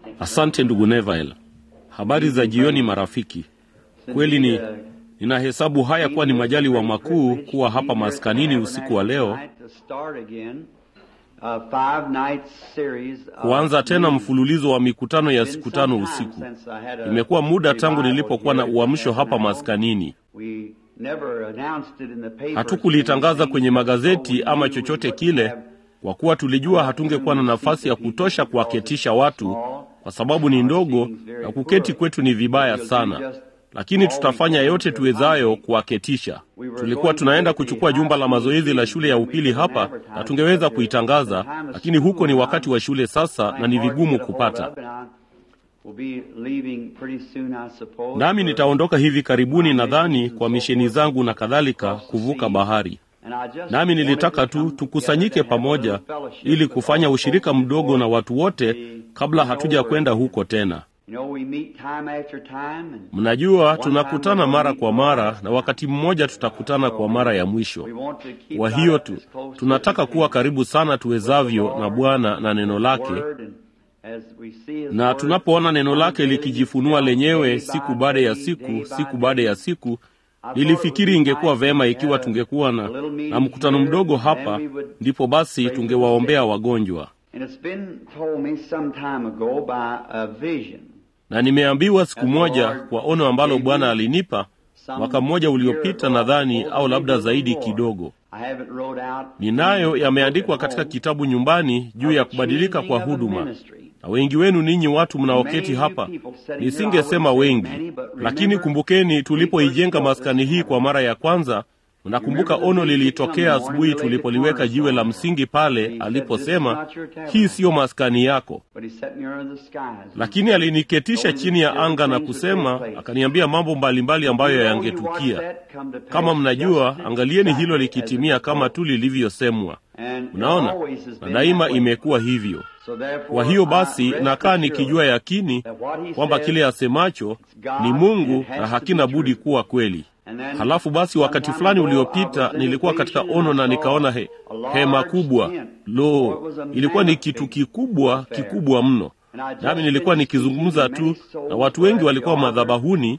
Asante ndugu Neville. Habari za jioni marafiki. Kweli ni ninahesabu haya kuwa ni majaliwa makuu kuwa hapa maskanini usiku wa leo, kuanza tena mfululizo wa mikutano ya siku tano usiku. Imekuwa muda tangu nilipokuwa na uamsho hapa maskanini. Hatukulitangaza kwenye magazeti ama chochote kile, kwa kuwa tulijua hatungekuwa na nafasi ya kutosha kuwaketisha watu, kwa sababu ni ndogo na kuketi kwetu ni vibaya sana lakini tutafanya yote tuwezayo kuwaketisha. Tulikuwa tunaenda kuchukua jumba la mazoezi la shule ya upili hapa, na tungeweza kuitangaza, lakini huko ni wakati wa shule sasa, na ni vigumu kupata. Nami nitaondoka hivi karibuni, nadhani kwa misheni zangu na kadhalika, kuvuka bahari. Nami nilitaka tu tukusanyike pamoja ili kufanya ushirika mdogo na watu wote kabla hatuja kwenda huko tena. Mnajua, tunakutana mara kwa mara na wakati mmoja tutakutana kwa mara ya mwisho. Kwa hiyo tu tunataka kuwa karibu sana tuwezavyo na Bwana na neno lake, na tunapoona neno lake likijifunua lenyewe siku baada ya siku, siku baada ya siku, nilifikiri ingekuwa vema ikiwa tungekuwa na, na mkutano mdogo hapa, ndipo basi tungewaombea wagonjwa na nimeambiwa siku moja kwa ono ambalo Bwana alinipa mwaka mmoja uliopita, nadhani au labda zaidi kidogo. Ninayo yameandikwa katika kitabu nyumbani juu ya kubadilika kwa huduma, na wengi wenu ninyi watu mnaoketi hapa, nisingesema wengi, lakini kumbukeni, tulipoijenga maskani hii kwa mara ya kwanza Mnakumbuka ono lilitokea asubuhi tulipoliweka jiwe la msingi pale, aliposema hii siyo maskani yako, lakini aliniketisha chini ya anga na kusema, akaniambia mambo mbalimbali ambayo yangetukia. Kama mnajua, angalieni hilo likitimia kama tu lilivyosemwa. Mnaona, na daima imekuwa hivyo. Kwa hiyo basi, nakaa nikijua yakini kwamba kile asemacho ni Mungu na hakina budi kuwa kweli. Halafu basi wakati fulani uliopita nilikuwa katika ono na nikaona he, hema kubwa. Lo, ilikuwa ni kitu kikubwa kikubwa mno, nami nilikuwa nikizungumza tu na watu wengi walikuwa madhabahuni,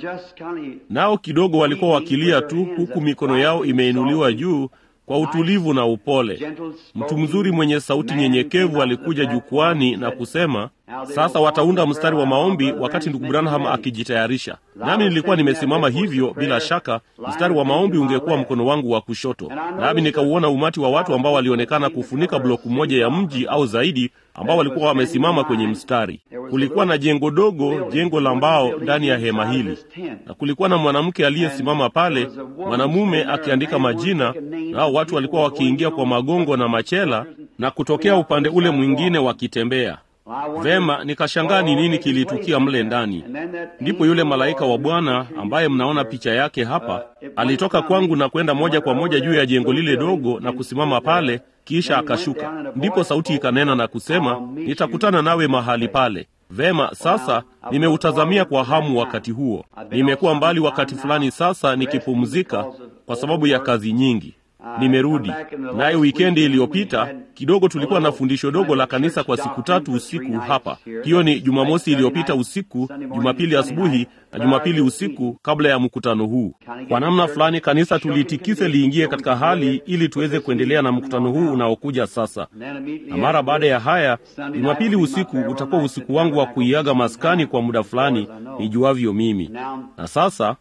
nao kidogo walikuwa wakilia tu, huku mikono yao imeinuliwa juu kwa utulivu na upole. Mtu mzuri mwenye sauti nyenyekevu alikuja jukwani na kusema, sasa wataunda mstari wa maombi wakati ndugu Branham akijitayarisha. Nami nilikuwa nimesimama hivyo, bila shaka mstari wa maombi ungekuwa mkono wangu wa kushoto, nami nikauona umati wa watu ambao walionekana kufunika bloku moja ya mji au zaidi, ambao walikuwa wamesimama kwenye mstari. Kulikuwa na jengo dogo, jengo la mbao ndani ya hema hili, na kulikuwa na mwanamke aliyesimama pale, mwanamume akiandika majina, nao watu walikuwa wakiingia kwa magongo na machela na kutokea upande ule mwingine wakitembea Vema, nikashangaa ni nini kilitukia mle ndani. Ndipo yule malaika wa Bwana ambaye mnaona picha yake hapa alitoka kwangu na kwenda moja kwa moja juu ya jengo lile dogo na kusimama pale, kisha akashuka. Ndipo sauti ikanena na kusema, nitakutana nawe mahali pale. Vema, sasa nimeutazamia kwa hamu wakati huo. Nimekuwa mbali wakati fulani sasa nikipumzika kwa sababu ya kazi nyingi. Nimerudi naye. Wikendi iliyopita kidogo tulikuwa na fundisho dogo la kanisa kwa siku tatu usiku hapa. Hiyo ni Jumamosi iliyopita usiku, Jumapili asubuhi na Jumapili usiku kabla ya mkutano huu. Kwa namna fulani kanisa tulitikise liingie katika hali ili tuweze kuendelea na mkutano huu unaokuja sasa. Na mara baada ya haya, Jumapili usiku utakuwa usiku wangu wa kuiaga maskani kwa muda fulani nijuavyo mimi. Na sasa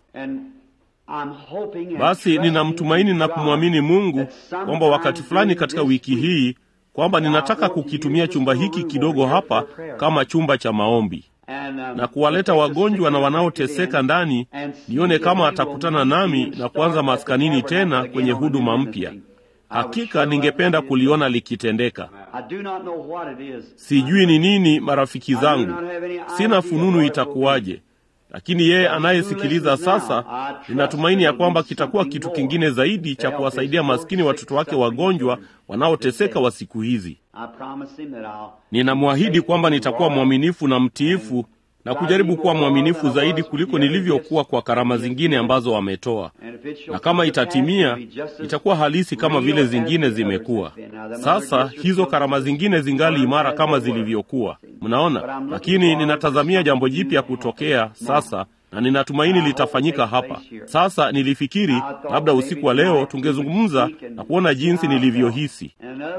basi ninamtumaini na kumwamini Mungu kwamba wakati fulani katika wiki hii kwamba ninataka kukitumia chumba hiki kidogo hapa kama chumba cha maombi na kuwaleta wagonjwa na wanaoteseka ndani, nione kama atakutana nami na kuanza maskanini tena kwenye huduma mpya. Hakika ningependa kuliona likitendeka. Sijui ni nini, marafiki zangu, sina fununu itakuwaje lakini yeye anayesikiliza sasa, ninatumaini ya kwamba kitakuwa kitu kingine zaidi cha kuwasaidia maskini watoto wake wagonjwa wanaoteseka wa siku hizi. Ninamwahidi kwamba nitakuwa mwaminifu na mtiifu na kujaribu kuwa mwaminifu zaidi kuliko nilivyokuwa kwa karama zingine ambazo wametoa, na kama itatimia, itakuwa halisi kama vile zingine zimekuwa. Sasa hizo karama zingine zingali imara kama zilivyokuwa, mnaona. Lakini ninatazamia jambo jipya kutokea sasa na ninatumaini litafanyika hapa sasa. Nilifikiri labda usiku wa leo tungezungumza na kuona jinsi nilivyohisi,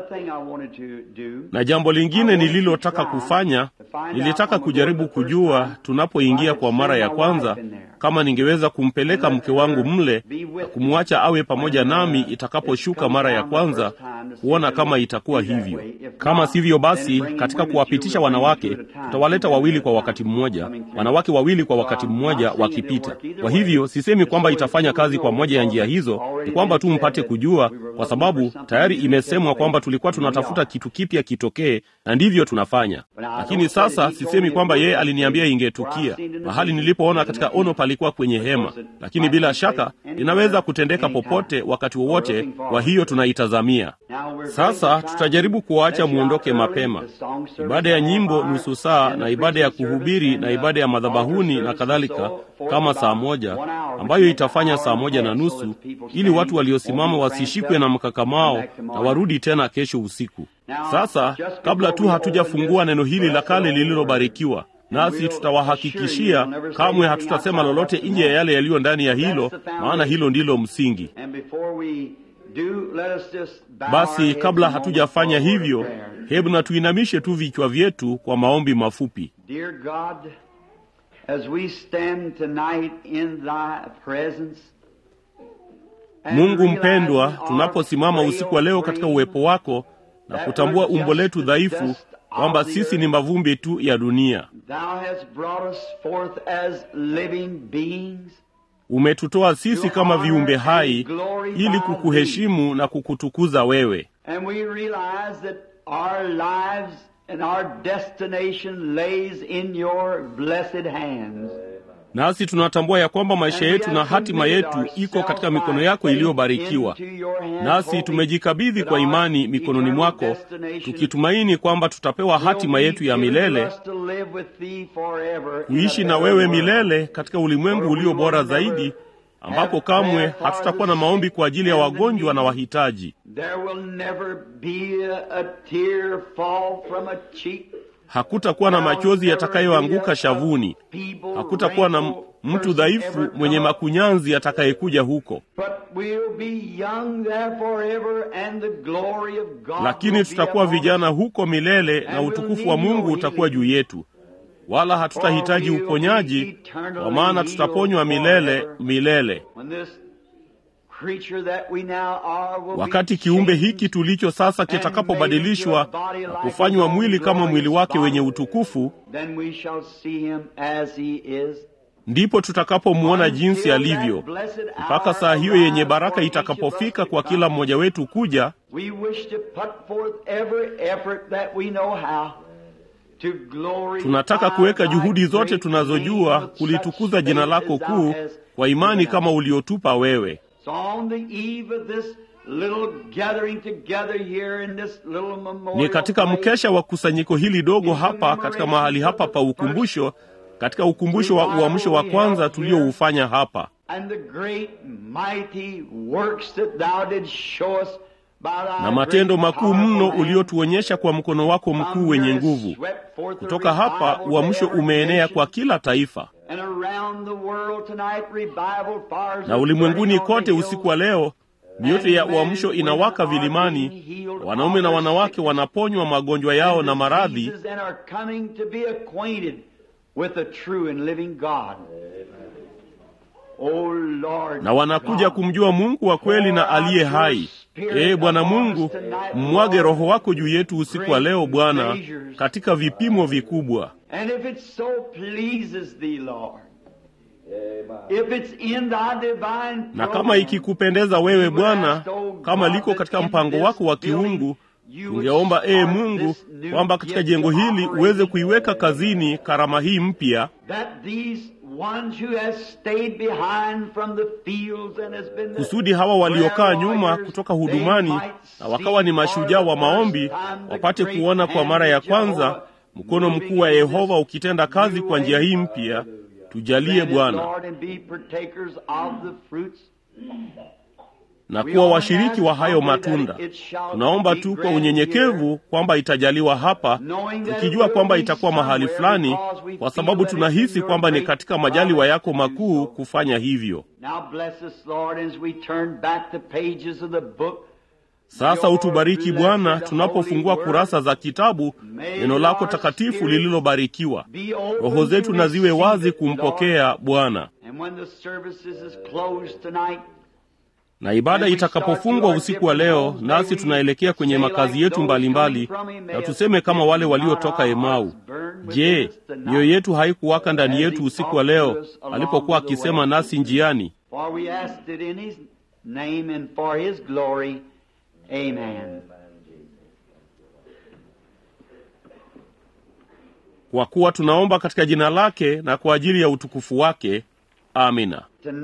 na jambo lingine nililotaka kufanya, nilitaka kujaribu kujua tunapoingia kwa mara ya kwanza, kama ningeweza kumpeleka mke wangu mle na kumwacha awe pamoja nami itakaposhuka mara ya kwanza, kuona kama itakuwa hivyo. Kama sivyo, basi katika kuwapitisha wanawake, tutawaleta wawili kwa wakati mmoja, wanawake wawili kwa wakati mmoja wakipita. Kwa hivyo sisemi kwamba itafanya kazi kwa moja ya njia hizo, ni kwamba tu mpate kujua, kwa sababu tayari imesemwa kwamba tulikuwa tunatafuta kitu kipya kitokee, na ndivyo tunafanya. Lakini sasa sisemi kwamba yeye aliniambia ingetukia. Mahali nilipoona katika ono palikuwa kwenye hema, lakini bila shaka inaweza kutendeka popote, wakati wowote. Kwa hiyo tunaitazamia sasa. Tutajaribu kuwaacha muondoke mapema. Ibada ya nyimbo nusu saa, na ibada ya kuhubiri na ibada ya madhabahuni na kadhalika kama saa moja ambayo itafanya saa moja na nusu ili watu waliosimama wasishikwe na mkakamao na warudi tena kesho usiku. Sasa kabla tu hatujafungua neno hili la kale lililobarikiwa, nasi tutawahakikishia kamwe hatutasema lolote nje ya yale yaliyo ndani ya hilo, maana hilo ndilo msingi. Basi kabla hatujafanya hivyo, hebu na tuinamishe tu vichwa vyetu kwa maombi mafupi. As we stand tonight in thy presence, Mungu mpendwa, tunaposimama usiku wa leo katika uwepo wako na kutambua umbo letu dhaifu, kwamba sisi ni mavumbi tu ya dunia. thou hast brought us forth as living beings Umetutoa sisi kama viumbe hai ili kukuheshimu na kukutukuza wewe, and we realize that our lives and our destination lays in your blessed hands. nasi tunatambua ya kwamba maisha yetu na hatima yetu iko katika mikono yako iliyobarikiwa. Nasi tumejikabidhi kwa imani mikononi mwako, tukitumaini kwamba tutapewa hatima yetu ya milele, kuishi na wewe milele katika ulimwengu ulio bora zaidi, ambapo kamwe hatutakuwa na maombi kwa ajili ya wagonjwa na wahitaji. There will never be a, a tear fall from a cheek. Hakutakuwa na machozi yatakayoanguka shavuni. Hakutakuwa na mtu dhaifu mwenye makunyanzi atakayekuja huko, But we'll be young there forever and the glory of God lakini will be tutakuwa upon us. vijana huko milele na utukufu wa Mungu utakuwa juu yetu, wala hatutahitaji uponyaji, kwa maana tutaponywa milele milele. When this creature that we now are will be Wakati kiumbe changed hiki tulicho sasa kitakapobadilishwa na kufanywa mwili kama mwili wake wenye utukufu, then we shall see him as he is. ndipo tutakapomwona jinsi alivyo. Mpaka saa hiyo yenye baraka itakapofika kwa kila mmoja wetu kuja, We wish to put forth every effort that we know how to glorify tunataka kuweka thy juhudi zote great tunazojua name of kulitukuza such jina faith lako as thou kuu hast kwa imani given kama us. uliotupa wewe. So on the eve of this little gathering together here in this little memorial Ni katika place, mkesha wa kusanyiko hili dogo hapa katika mahali hapa pa ukumbusho, katika ukumbusho wa uamsho wa kwanza tulioufanya hapa, and the great mighty works that thou didst show us by thy na matendo great makuu powerful mno hand. uliotuonyesha kwa mkono wako From mkuu wenye there nguvu. swept forth the Kutoka hapa revival to uamsho every umeenea nation. kwa kila taifa, And around the world tonight, revival fires na are ulimwenguni burning on the kote hills. usiku wa leo mioto ya uamsho inawaka vilimani, wanaume na wanawake wanaponywa magonjwa yao na maradhi, diseases and are coming to be acquainted with the true and living God. Oh Lord na wanakuja God, kumjua Mungu wa kweli na aliye hai. Ee Bwana Mungu, mmwage Roho wako juu yetu usiku wa leo Bwana, katika vipimo vikubwa. And if it so pleases thee, Lord, if it's in thy divine Na kama program, ikikupendeza wewe Bwana, kama liko katika mpango wako wa kiungu, tungeomba ee Mungu kwamba katika jengo hili uweze kuiweka kazini karama hii mpya, that these ones who has stayed behind from the fields and has been the kusudi hawa waliokaa prayer nyuma warriors, kutoka they hudumani might na wakawa ni see mashujaa wa for the maombi first time the wapate great kuona kwa hand mara ya of Jehovah kwanza mkono mkuu wa Yehova ukitenda kazi kwa njia hii mpya. Tujalie Bwana na kuwa washiriki wa hayo matunda. Tunaomba tu kwa unyenyekevu kwamba itajaliwa hapa, tukijua kwamba itakuwa mahali fulani, kwa sababu tunahisi kwamba ni katika majaliwa yako makuu kufanya hivyo. Sasa utubariki Bwana, tunapofungua kurasa za kitabu neno lako takatifu lililobarikiwa. Roho zetu na ziwe wazi kumpokea Bwana na ibada itakapofungwa usiku wa leo, nasi tunaelekea kwenye makazi yetu mbalimbali mbali, na tuseme kama wale waliotoka Emau, je, mioyo yetu haikuwaka ndani yetu usiku wa leo alipokuwa akisema nasi njiani? Kwa kuwa tunaomba katika jina lake na kwa ajili ya utukufu wake. Amina.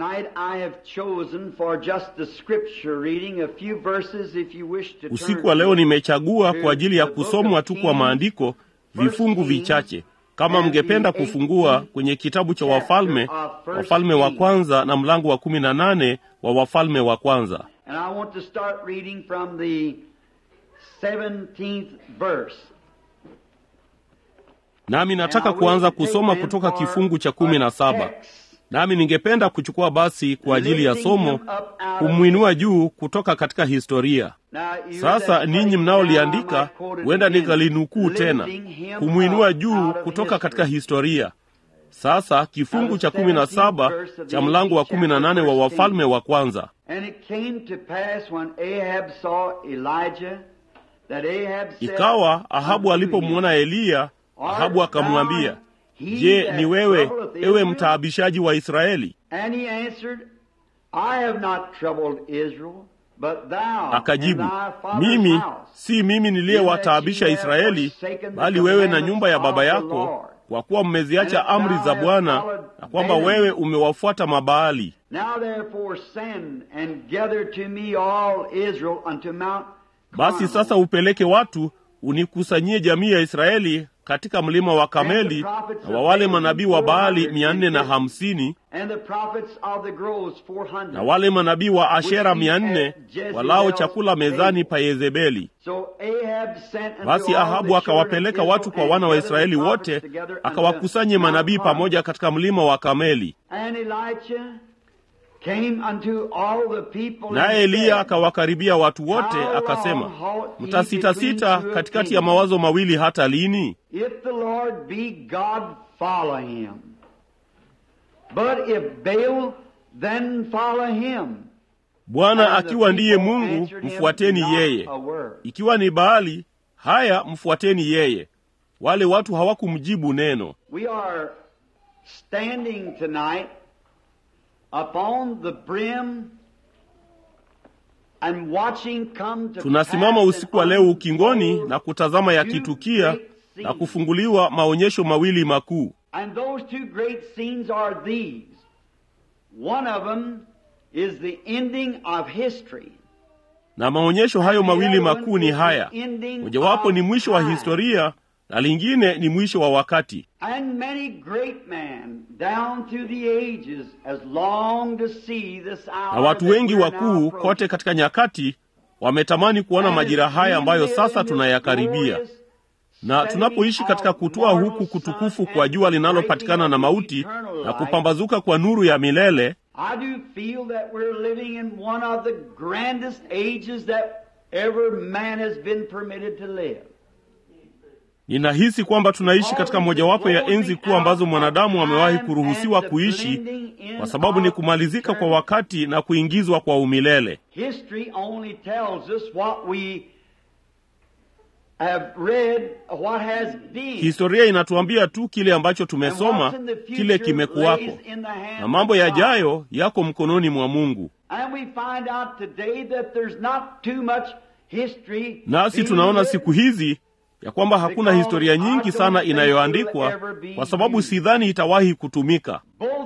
Usiku wa leo nimechagua kwa ajili ya kusomwa tu kwa maandiko vifungu vichache. Kama mngependa kufungua kwenye kitabu cha Wafalme, Wafalme wa kwanza na mlango wa kumi na nane wa Wafalme wa kwanza. Nami nataka kuanza kusoma kutoka kifungu cha kumi na saba. Nami ningependa kuchukua basi kwa ajili ya somo kumwinua juu kutoka katika historia. Sasa ninyi mnaoliandika, huenda nikalinukuu tena, kumwinua juu kutoka katika historia. Sasa kifungu cha kumi na saba cha mlango wa kumi na nane wa Wafalme wa kwanza. Ikawa Ahabu alipomwona Eliya, Ahabu akamwambia Je, ni wewe ewe mtaabishaji wa Israeli? Akajibu, mimi si mimi niliyewataabisha Israeli, bali wewe na nyumba ya baba yako, kwa kuwa mmeziacha amri za Bwana na kwamba wewe umewafuata Mabaali. Basi sasa upeleke watu unikusanyie jamii ya Israeli katika mlima wa Kameli na wa wale manabii wa Baali mia nne na hamsini na wale manabii wa Ashera mia nne walao chakula mezani pa Yezebeli. Basi Ahabu akawapeleka watu kwa wana wa Israeli wote, akawakusanye manabii pamoja katika mlima wa Kameli. Naye Eliya akawakaribia watu wote, akasema, mtasitasita katikati ya mawazo mawili hata lini? Bwana akiwa ndiye Mungu, mfuateni yeye; ikiwa ni Baali, haya, mfuateni yeye. Wale watu hawakumjibu neno. Tunasimama usiku wa leo ukingoni na kutazama yakitukia na kufunguliwa maonyesho mawili makuu. Na maonyesho hayo mawili makuu ni haya: mojawapo ni mwisho wa historia na lingine ni mwisho wa wakati. Na watu wengi wakuu kote katika nyakati wametamani kuona majira haya ambayo sasa tunayakaribia. Na tunapoishi katika kutoa huku kutukufu kwa jua linalopatikana na mauti na kupambazuka kwa nuru ya milele, ninahisi kwamba tunaishi katika mojawapo ya enzi kuu ambazo mwanadamu amewahi kuruhusiwa kuishi, kwa sababu ni kumalizika kwa wakati na kuingizwa kwa umilele. Historia inatuambia tu kile ambacho tumesoma, kile kimekuwako, na mambo yajayo yako mkononi mwa Mungu. Nasi tunaona siku hizi ya kwamba hakuna historia nyingi sana inayoandikwa, kwa sababu sidhani itawahi kutumika.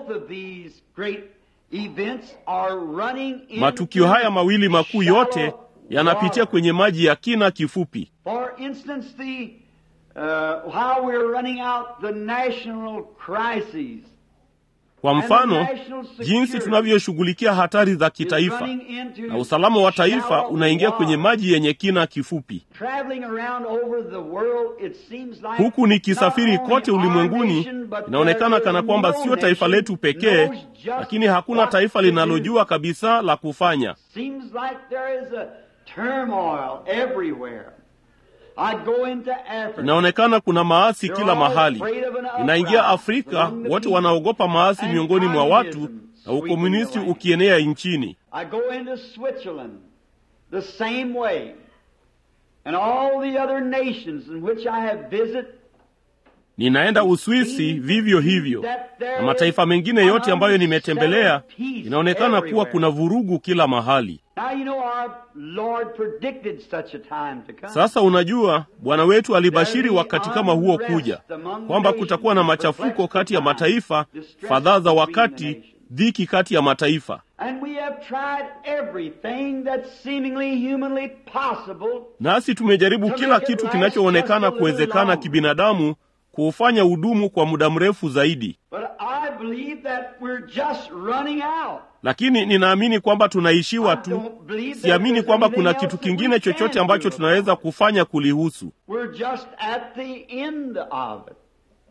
Matukio haya mawili makuu yote yanapitia kwenye maji ya kina kifupi. Uh, while we're running out the national crises, Kwa mfano, jinsi tunavyoshughulikia hatari za is kitaifa running into na usalama wa taifa shallow unaingia kwenye water. maji yenye kina kifupi. Traveling around over the world, it seems like Huku nikisafiri not only kote our ulimwenguni, nation, but inaonekana there kana is kwamba no sio taifa nation letu pekee, knows just lakini hakuna what taifa to do. linalojua kabisa la kufanya. Seems like there is a turmoil everywhere. I go into Africa. Inaonekana kuna maasi They're kila all mahali. afraid of an uprising Inaingia Afrika, among the wote people. wanaogopa maasi And miongoni mwa watu communism na ukomunisti sweeping the land. ukienea nchini. I go into Switzerland the same way. And all the other nations in which I have visited Ninaenda Uswisi vivyo hivyo, na mataifa mengine yote ambayo nimetembelea, inaonekana kuwa kuna vurugu kila mahali. Now you know our Lord predicted such a time to come. Sasa unajua, Bwana wetu alibashiri wakati kama huo kuja, kwamba kutakuwa na machafuko kati ya mataifa, fadhaa za wakati, dhiki kati ya mataifa. And we have tried everything that's seemingly humanly possible Nasi tumejaribu kila kitu kinachoonekana kuwezekana kibinadamu kuufanya udumu kwa muda mrefu zaidi, But I believe that we're just running out. lakini ninaamini kwamba tunaishiwa I tu. don't believe that Siamini there's kwamba anything kuna else kitu that we kingine can chochote do ambacho about tunaweza it. kufanya kulihusu. We're just at the end of it.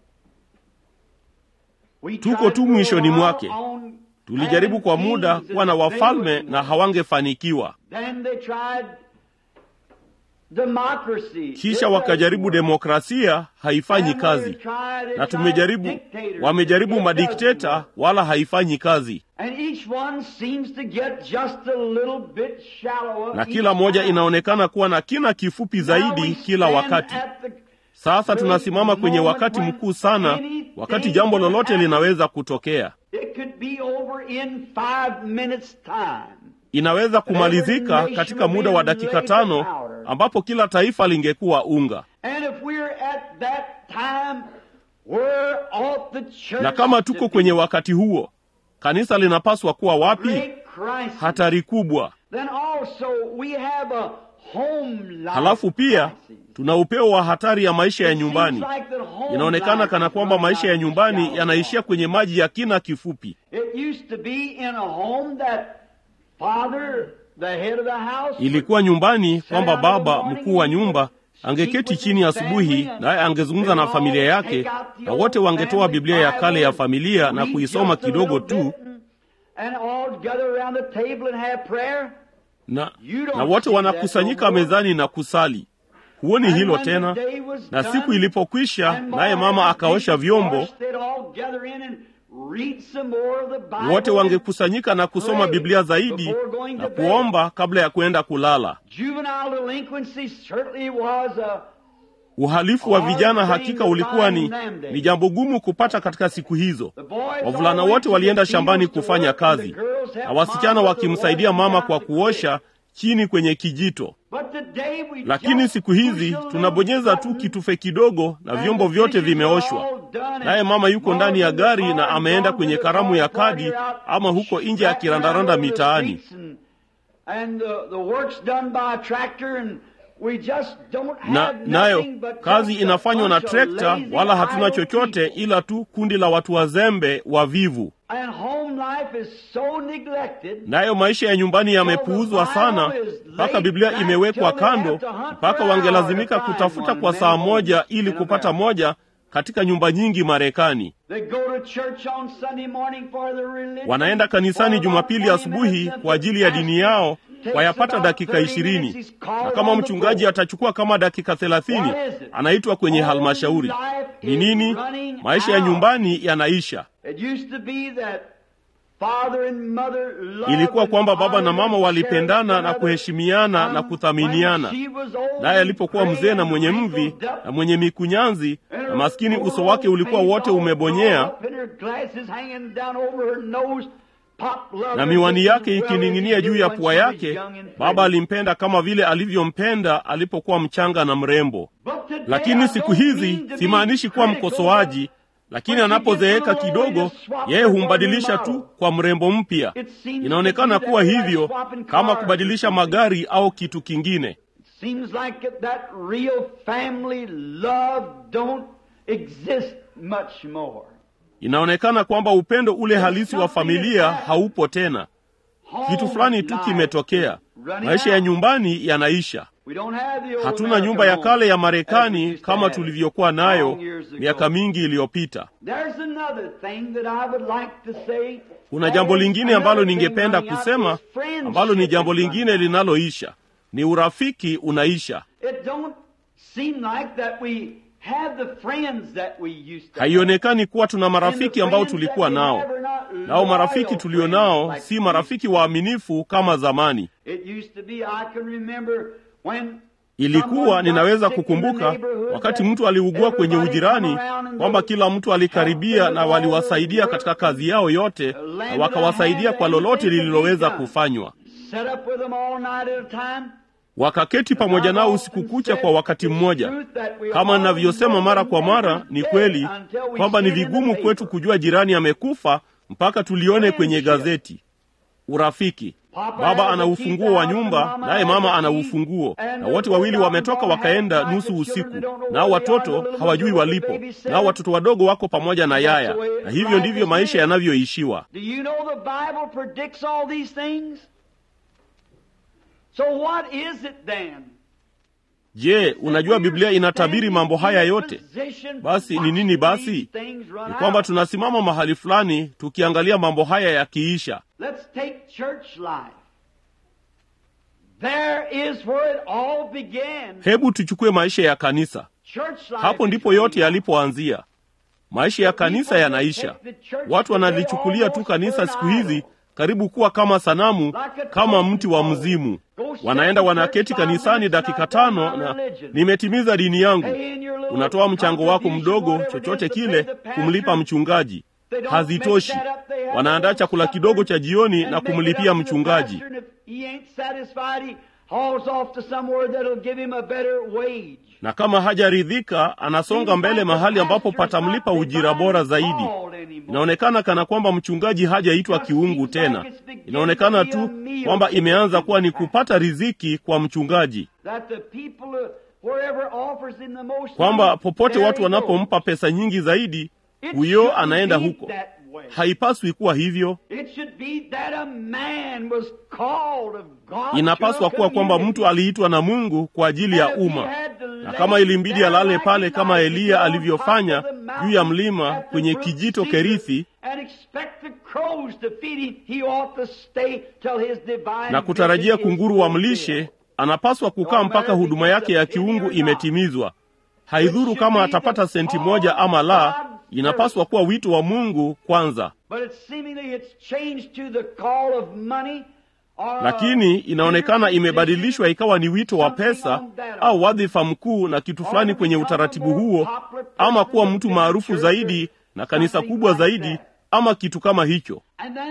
We Tuko tried tu for a mwishoni while mwake. on Tulijaribu kwa having muda kings kuwa na and they wafalme wouldn't na work. hawangefanikiwa. Then they tried democracy. Kisha It wakajaribu doesn't work. demokrasia, haifanyi And kazi. they've tried- Na tried tumejaribu, dictatorship. wamejaribu It doesn't madikteta, work. wala haifanyi kazi, And each one seems to get just a little bit shallower na each kila moja time. inaonekana kuwa na kina kifupi Now zaidi we kila stand wakati. at the Sasa tunasimama kwenye wakati mkuu sana, wakati jambo lolote linaweza kutokea. It could be over in five minutes time. Inaweza kumalizika katika muda wa dakika tano, ambapo kila taifa lingekuwa unga. And if we're at that time, we're ought the church Na kama to tuko be kwenye wakati huo, kanisa linapaswa kuwa wapi? great crisis. Hatari kubwa. Then also we have a home life Halafu pia crisis. tuna upeo wa hatari ya maisha ya It seems nyumbani. like that home Inaonekana life kana is kwamba running maisha ya out of nyumbani shallow yanaishia water. kwenye maji ya kina kifupi. It used to be in a home that father, the head of the house, Ilikuwa nyumbani kwamba baba mkuu wa nyumba angeketi chini asubuhi, naye angezungumza na familia yake, na wote wangetoa Biblia ya kale ya familia na kuisoma kidogo tu, and all gather around the table and have prayer. na, na wote wanakusanyika mezani na kusali. Huoni And hilo when the tena? day was Na done, siku ilipokwisha, and naye more mama than akaosha Jesus vyombo, washed, they'd all gather in and read some more of the Bible wote and wangekusanyika na kusoma pray Biblia zaidi before going na to bed. kuomba kabla ya kwenda kulala. Juvenile delinquency certainly was a Uhalifu wa vijana hakika ulikuwa ni, ni jambo gumu kupata katika siku hizo. the boys Wavulana always wote walienda took the shambani fields to kufanya work, and kazi, the girls na helped wasichana mom with the wakimsaidia washing mama down kwa the kuosha chini kwenye kijito. But today we Lakini just siku hizi push a tunabonyeza little tu button kitufe kidogo na and vyombo the vyote dishes are vimeoshwa, all done and naye mama yuko ndani ya mom's in the gari car na and ameenda gone kwenye to the karamu ya car party kadi out, ama huko nje wrapped akirandaranda around over the mitaani. streets and, and the, the work's done by a tractor and we just don't na have nayo nothing but kazi just a inafanywa na bunch of trekta, lazy, wala hatuna idle chochote people. ila tu kundi la watu wazembe wavivu. And home life is so neglected Nayo maisha ya nyumbani yamepuuzwa sana, mpaka Biblia imewekwa kando, mpaka wangelazimika kutafuta kwa saa moja ili kupata moja katika nyumba nyingi Marekani. They go to church on Sunday morning for their religion. Wanaenda kanisani For Jumapili about 20 asubuhi minutes kwa ajili ya dini yao, Takes wayapata about dakika 30 ishirini, minutes. He's called na kama on the mchungaji floor. atachukua kama dakika thelathini, What is it? anaitwa kwenye Home halmashauri. life Ni is nini? running Maisha ya out. nyumbani yanaisha. It used to be that father and mother loved Ilikuwa and kwamba baba na honored mama and walipendana cherished na one kuheshimiana another. na kuthaminiana. When she was old Naye and alipokuwa gray mzee na and mwenye mvi wrinkled up, na mwenye mikunyanzi and na her maskini, poor uso wake old ulikuwa face wote all umebonyea drawn up and her glasses hanging down over her nose, Pop loved na her miwani just as yake well as he ikining'inia juu did ya when pua she was yake. young and Baba pretty. alimpenda kama vile alivyompenda alipokuwa mchanga na mrembo. But today I Lakini siku don't hizi mean to be simaanishi kuwa critical, mkosoaji, lakini anapozeeka kidogo, yeye humbadilisha tu kwa mrembo mpya. Inaonekana kuwa hivyo kama kubadilisha magari au kitu kingine. Seems like that real family love don't exist much more. Inaonekana kwamba upendo ule halisi wa familia haupo tena. Kitu fulani tu kimetokea. Maisha ya nyumbani yanaisha. Hatuna nyumba ya kale ya Marekani kama tulivyokuwa nayo miaka mingi iliyopita. Kuna jambo lingine ambalo ningependa kusema, ambalo ni jambo lingine linaloisha, ni urafiki unaisha. Haionekani kuwa tuna marafiki ambao tulikuwa nao, nao marafiki tulio nao si marafiki waaminifu kama zamani. Ilikuwa ninaweza kukumbuka wakati mtu aliugua kwenye ujirani, kwamba kila mtu alikaribia na waliwasaidia katika kazi yao yote, na wakawasaidia kwa lolote lililoweza kufanywa. Wakaketi pamoja nao usiku kucha kwa wakati mmoja. Kama ninavyosema mara kwa mara, ni kweli kwamba ni vigumu kwetu kujua jirani amekufa mpaka tulione kwenye gazeti. Urafiki. Baba ana ufunguo wa nyumba, naye mama ana ufunguo, na wote wawili wametoka wakaenda nusu usiku, nao watoto hawajui walipo, nao watoto wadogo wako pamoja na yaya, na hivyo ndivyo maisha yanavyoishiwa. Je, unajua Biblia inatabiri mambo haya yote? Basi ni nini? Basi ni kwamba tunasimama mahali fulani tukiangalia mambo haya yakiisha. Hebu tuchukue maisha ya kanisa. Hapo ndipo yote yalipoanzia. Maisha ya kanisa yanaisha. Watu wanalichukulia tu kanisa siku hizi karibu kuwa kama sanamu, kama mti wa mzimu. Wanaenda wanaketi kanisani dakika tano na nimetimiza dini yangu. Unatoa mchango wako mdogo, chochote kile, kumlipa mchungaji. Hazitoshi. Wanaandaa chakula kidogo cha jioni na kumlipia mchungaji, na kama hajaridhika, anasonga mbele mahali ambapo patamlipa ujira bora zaidi. Inaonekana kana kwamba mchungaji hajaitwa kiungu tena. Inaonekana tu kwamba imeanza kuwa ni kupata riziki kwa mchungaji, kwamba popote watu wanapompa pesa nyingi zaidi, huyo anaenda huko. Haipaswi kuwa hivyo. Inapaswa kuwa kwamba mtu aliitwa na Mungu kwa ajili ya umma, na kama ilimbidi alale pale kama Eliya alivyofanya juu ya mlima kwenye kijito Kerithi na kutarajia kunguru wamlishe, anapaswa kukaa mpaka huduma yake ya kiungu imetimizwa. Haidhuru kama atapata senti moja ama la, inapaswa kuwa wito wa Mungu kwanza. Lakini inaonekana imebadilishwa ikawa ni wito wa pesa au wadhifa mkuu na kitu fulani kwenye utaratibu huo, ama kuwa mtu maarufu zaidi na kanisa kubwa zaidi ama kitu kama hicho.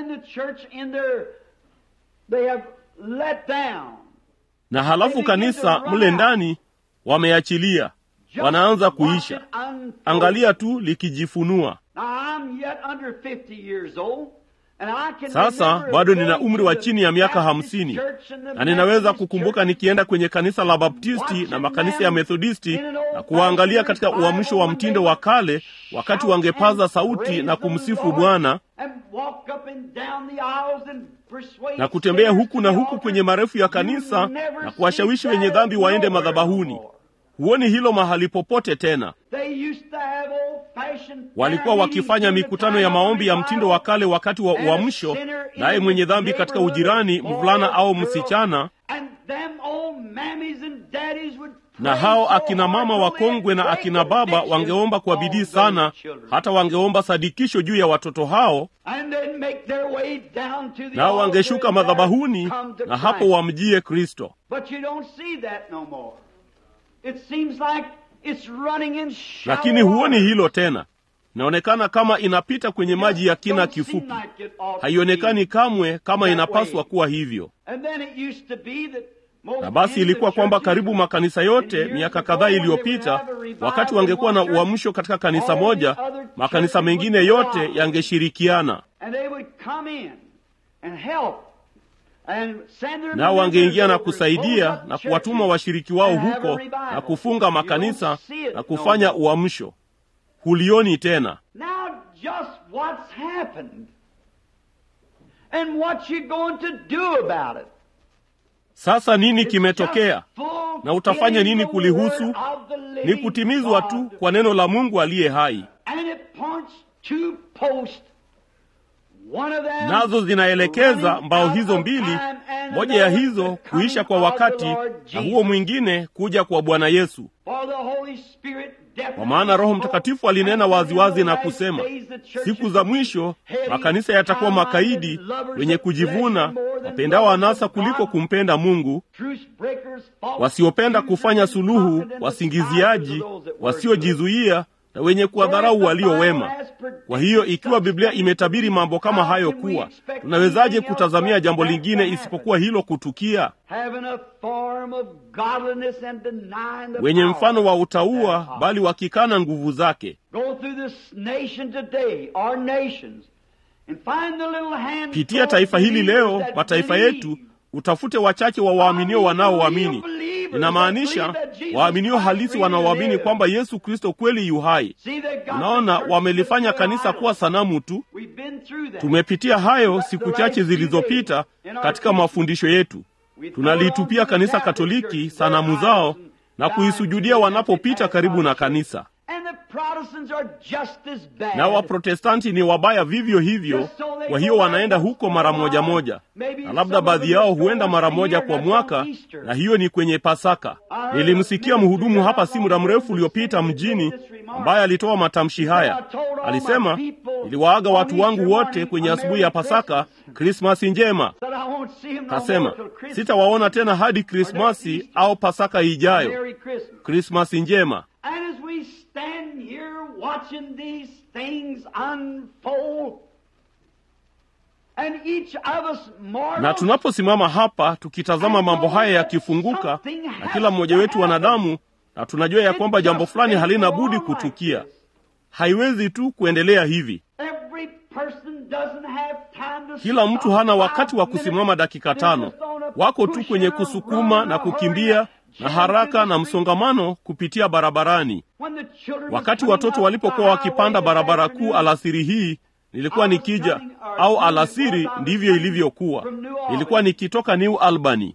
Na halafu kanisa mle ndani wameachilia, wanaanza kuisha. Angalia tu likijifunua. Sasa bado nina umri wa chini ya miaka hamsini na ninaweza kukumbuka nikienda kwenye kanisa la Baptisti na makanisa ya Methodisti na kuwaangalia katika uamsho wa mtindo wa kale, wakati wangepaza sauti na kumsifu Bwana na kutembea huku na huku kwenye marefu ya kanisa na kuwashawishi wenye dhambi waende madhabahuni. Huoni hilo mahali popote tena. Walikuwa wakifanya mikutano ya maombi ya mtindo wa kale wakati wa uamsho, naye mwenye dhambi katika ujirani, mvulana au msichana, na hao akina mama wakongwe na akina baba wangeomba kwa bidii sana, hata wangeomba sadikisho juu ya watoto hao, nao wangeshuka madhabahuni na hapo wamjie Kristo. Lakini huoni hilo tena. Inaonekana kama inapita kwenye maji ya kina kifupi. Haionekani kamwe kama inapaswa kuwa hivyo. Na basi ilikuwa kwamba karibu makanisa yote miaka kadhaa iliyopita, wakati wangekuwa na uamsho katika kanisa moja, makanisa mengine yote yangeshirikiana nao wangeingia na kusaidia na kuwatuma washiriki wao huko na kufunga makanisa na kufanya uamsho. Hulioni tena. Now just what's happened and what you going to do about it. Sasa nini kimetokea na utafanya nini kulihusu? Ni kutimizwa tu kwa neno la Mungu aliye hai, nazo zinaelekeza mbao hizo mbili, moja ya hizo kuisha kwa wakati na huo mwingine kuja kwa Bwana Yesu. Kwa maana Roho Mtakatifu alinena waziwazi na kusema, siku za mwisho makanisa yatakuwa makaidi, wenye kujivuna, wapendao anasa kuliko kumpenda Mungu, wasiopenda kufanya suluhu, wasingiziaji, wasiojizuia na wenye kuwadharau walio wema. Kwa hiyo ikiwa Biblia imetabiri mambo kama hayo kuwa, tunawezaje kutazamia jambo lingine isipokuwa hilo kutukia? Wenye mfano wa utauwa, bali wakikana nguvu zake. Pitia taifa hili leo, mataifa yetu, utafute wachache wa waaminio wanaoamini. Inamaanisha waaminio halisi wanaoamini kwamba Yesu Kristo kweli yu hai. Unaona, wamelifanya kanisa kuwa sanamu tu. Tumepitia hayo siku chache zilizopita katika mafundisho yetu. Tunalitupia kanisa Katoliki sanamu zao na kuisujudia wanapopita karibu na kanisa na Waprotestanti ni wabaya vivyo hivyo. Kwa hiyo wanaenda huko mara moja moja, na labda baadhi yao huenda mara moja kwa mwaka, na hiyo ni kwenye Pasaka. Nilimsikia mhudumu hapa si muda mrefu uliopita mjini, ambaye alitoa matamshi haya. Alisema, niliwaaga watu wangu wote kwenye asubuhi ya Pasaka, Krismasi njema. Kasema, sitawaona tena hadi Krismasi au Pasaka ijayo. Krismasi njema. Watching these things unfold. And each of us na tunaposimama hapa tukitazama mambo haya yakifunguka, na kila mmoja wetu wanadamu, na tunajua ya kwamba jambo fulani halina budi kutukia, haiwezi tu kuendelea hivi. Kila mtu hana wakati wa kusimama dakika tano, wako tu kwenye kusukuma na kukimbia na haraka na msongamano kupitia barabarani. Wakati watoto walipokuwa wakipanda barabara kuu alasiri hii, nilikuwa nikija, au alasiri ndivyo ilivyokuwa, nilikuwa nikitoka New Albany,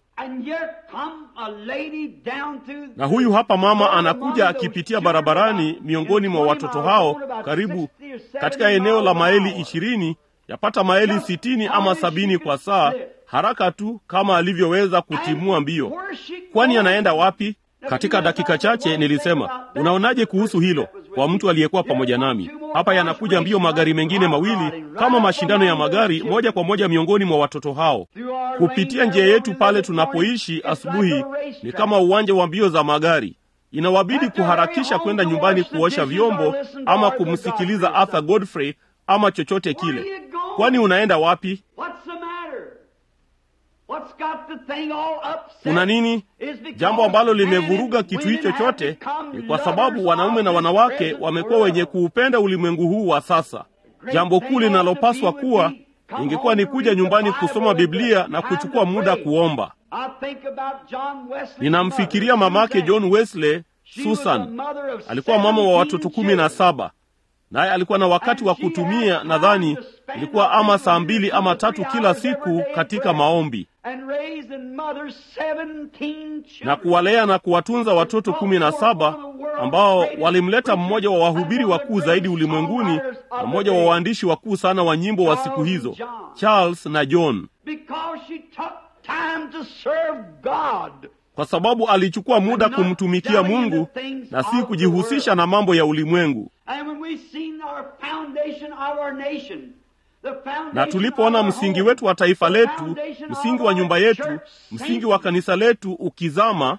na huyu hapa mama anakuja akipitia barabarani miongoni mwa watoto hao, karibu katika eneo la maili ishirini, yapata maili sitini ama sabini kwa saa haraka tu kama alivyoweza kutimua mbio. Kwani anaenda wapi? Katika dakika chache nilisema, unaonaje kuhusu hilo? Kwa mtu aliyekuwa pamoja nami hapa, yanakuja mbio magari mengine mawili kama mashindano ya magari, moja kwa moja miongoni mwa watoto hao kupitia njia yetu pale tunapoishi. Asubuhi ni kama uwanja wa mbio za magari. Inawabidi kuharakisha kwenda nyumbani kuosha vyombo ama kumsikiliza Arthur Godfrey ama chochote kile. Kwani unaenda wapi? Kuna nini? Jambo ambalo limevuruga kitu hicho chote ni kwa sababu wanaume na wanawake wamekuwa wenye kuupenda ulimwengu huu wa sasa. Jambo kuu linalopaswa kuwa ingekuwa ni kuja nyumbani kusoma Biblia na kuchukua muda kuomba. Ninamfikiria mamake John Wesley, Susan. Alikuwa mama wa watoto kumi na saba naye alikuwa na wakati wa kutumia, nadhani ilikuwa ama saa mbili ama tatu kila siku katika maombi na kuwalea na kuwatunza watoto kumi na saba ambao walimleta mmoja wa wahubiri wakuu zaidi ulimwenguni na mmoja wa waandishi wakuu sana wa nyimbo wa siku hizo, Charles na John, kwa sababu alichukua muda kumtumikia Mungu na si kujihusisha na mambo ya ulimwengu. Na tulipoona msingi wetu wa taifa letu, msingi wa nyumba yetu, msingi wa kanisa letu ukizama,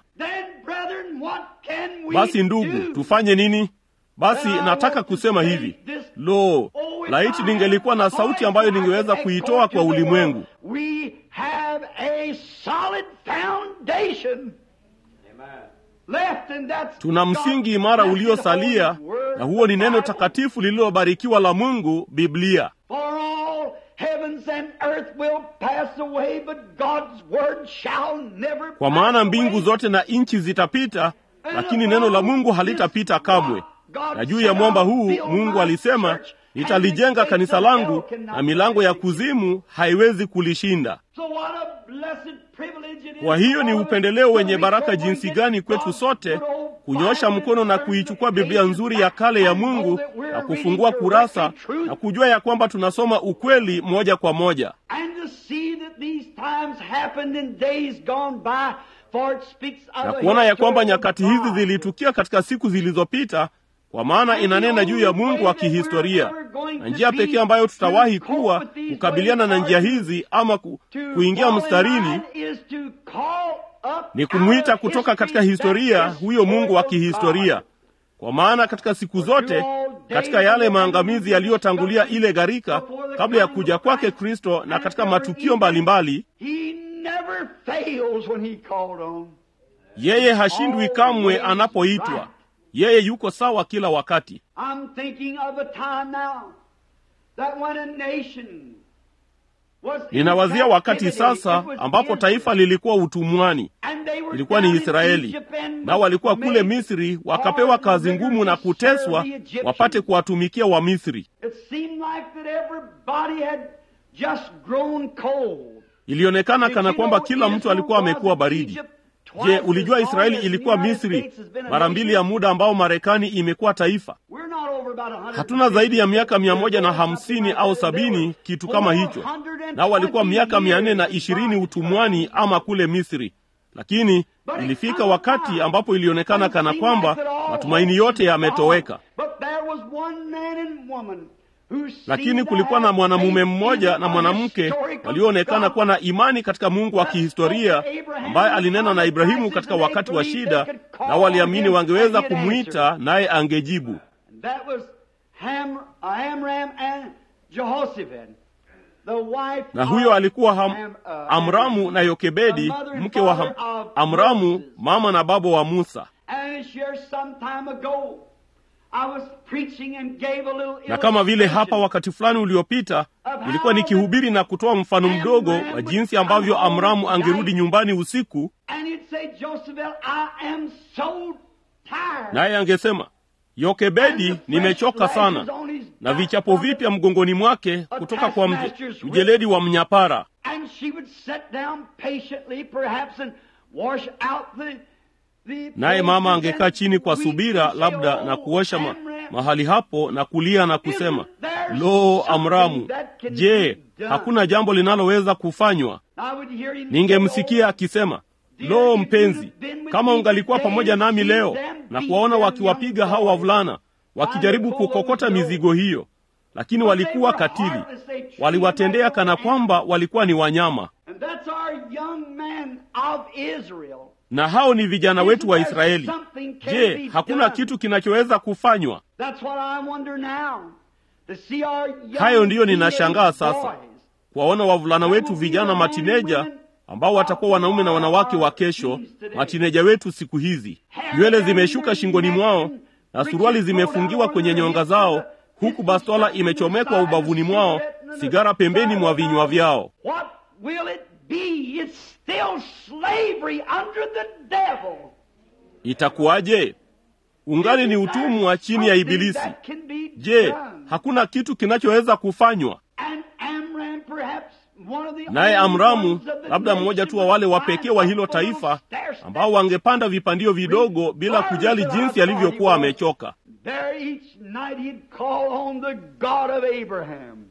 basi ndugu, tufanye nini? Basi nataka kusema hivi, lo, laiti ningelikuwa na sauti ambayo ningeweza kuitoa kwa ulimwengu. Tuna msingi imara uliosalia, na huo ni neno takatifu lililobarikiwa la Mungu, Biblia. heavens and earth will pass away, but God's word shall never kwa pass maana away. mbingu zote na nchi zitapita lakini neno la mungu halitapita kamwe na juu ya mwamba huu mungu alisema nitalijenga kanisa langu na milango ya kuzimu haiwezi kulishinda So what a blessed privilege it is kwa hiyo ni for us upendeleo to wenye reach baraka over and jinsi get gani kwetu God's sote good old kunyosha Bible mkono na and turn kuichukua the biblia pages nzuri back ya kale ya and know mungu that we're na reading kufungua kurasa directly truth. na kujua ya kwamba tunasoma ukweli moja kwa moja And to see that these times happened in days gone by, for it speaks of na a kuona ya kwamba historical nyakati hizi God. zilitukia katika siku zilizopita kwa maana inanena juu ya mungu wa kihistoria na njia pekee ambayo tutawahi kuwa kukabiliana na njia hizi ama ku, To kuingia fall in mstarini line is to call up ni kumwita out of kutoka katika history historia that huyo mungu wa historical kihistoria God. kwa maana katika siku zote katika yale maangamizi yaliyotangulia ile gharika kabla ya kuja kwake kristo na katika matukio mbalimbali He never fails when he called on. yeye hashindwi kamwe anapoitwa yeye yuko sawa kila wakati I'm thinking of a time now that when a nation was in ninawazia wakati captivity, sasa it was ambapo Israel. taifa lilikuwa utumwani And they were ilikuwa ni down in israeli Egypt and nao walikuwa kule made misri wakapewa kazi ngumu na kuteswa wapate kuwatumikia wa misri It seemed like that everybody had just grown cold. ilionekana kana kwamba kila mtu alikuwa amekuwa baridi je ulijua israeli ilikuwa misri mara mbili ya muda ambao marekani imekuwa taifa We're not over about 150 hatuna zaidi ya miaka mia moja na hamsini au sabini kitu kama hicho nao walikuwa miaka mia nne na ishirini utumwani ama kule misri lakini ilifika wakati ambapo ilionekana kana kwamba matumaini yote yametoweka But there was one man and woman who lakini seemed kulikuwa to na have mwanamume faith mmoja in na a mwanamke historical walioonekana God. kuwa na imani katika mungu wa kihistoria ambaye alinena na ibrahimu katika wakati wa shida na waliamini wangeweza kumwita naye angejibu And That was Ham, Amram and Jehoshaphat, the wife na huyo of alikuwa ham, Am- uh, amramu na yokebedi the mother and mke wa ham, father of amramu Moses. mama na baba wa musa And this year, some time ago, I was preaching and gave a little na kama vile hapa illustration wakati fulani uliopita nilikuwa nikihubiri na kutoa mfano mdogo wa jinsi ambavyo amramu angerudi nyumbani usiku And he'd say, Josephel, I am so tired. naye angesema yokebedi nimechoka sana na vichapo vipya mgongoni mwake kutoka kwa mje, mjeledi wa mnyapara And she would sit down patiently, perhaps, and wash out the, the naye mama places angekaa and chini kwa weep subira and say, labda "Oh, na kuosha ma, Amram, mahali hapo na kulia na kusema Isn't there lo something amramu that can je be done?" hakuna jambo linaloweza kufanywa I would hear him say, ningemsikia akisema lo mpenzi kama ungalikuwa pamoja nami leo na kuwaona wakiwapiga hao wavulana wakijaribu kukokota mizigo hiyo lakini walikuwa katili waliwatendea kana kwamba walikuwa ni wanyama And that's our young man of Israel. na hao ni vijana wetu wa israeli je hakuna kitu kinachoweza kufanywa That's what I wonder now. To see our young hayo ndiyo ninashangaa teenage sasa boys. kuwaona wavulana wetu vijana matineja ambao watakuwa wanaume na wanawake wa kesho matineja wetu siku hizi nywele zimeshuka shingoni mwao na suruali zimefungiwa kwenye nyonga zao huku bastola imechomekwa ubavuni mwao sigara pembeni mwa vinywa vyao What will it be? It's still slavery under the devil. itakuwaje ungali ni utumwa chini ya ibilisi That can be je done. hakuna kitu kinachoweza kufanywa And Amram, perhaps one of the naye only amramu ones of the labda mmoja tu wa wale wa pekee wa hilo taifa ambao wangepanda vipandio vidogo bila kujali jinsi alivyokuwa amechoka There each night he'd call on the God of Abraham.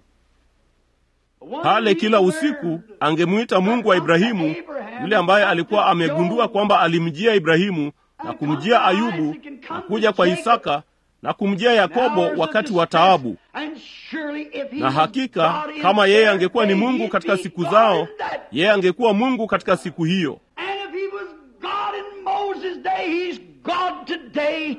pale kila usiku angemwita mungu wa ibrahimu yule ambaye alikuwa amegundua kwamba alimjia ibrahimu na kumjia ayubu na kuja kwa isaka na kumjia yakobo wakati wa taabu na hakika kama yeye angekuwa ni mungu katika siku zao yeye angekuwa mungu katika siku hiyo And if he was God in Moses' day, he's God today.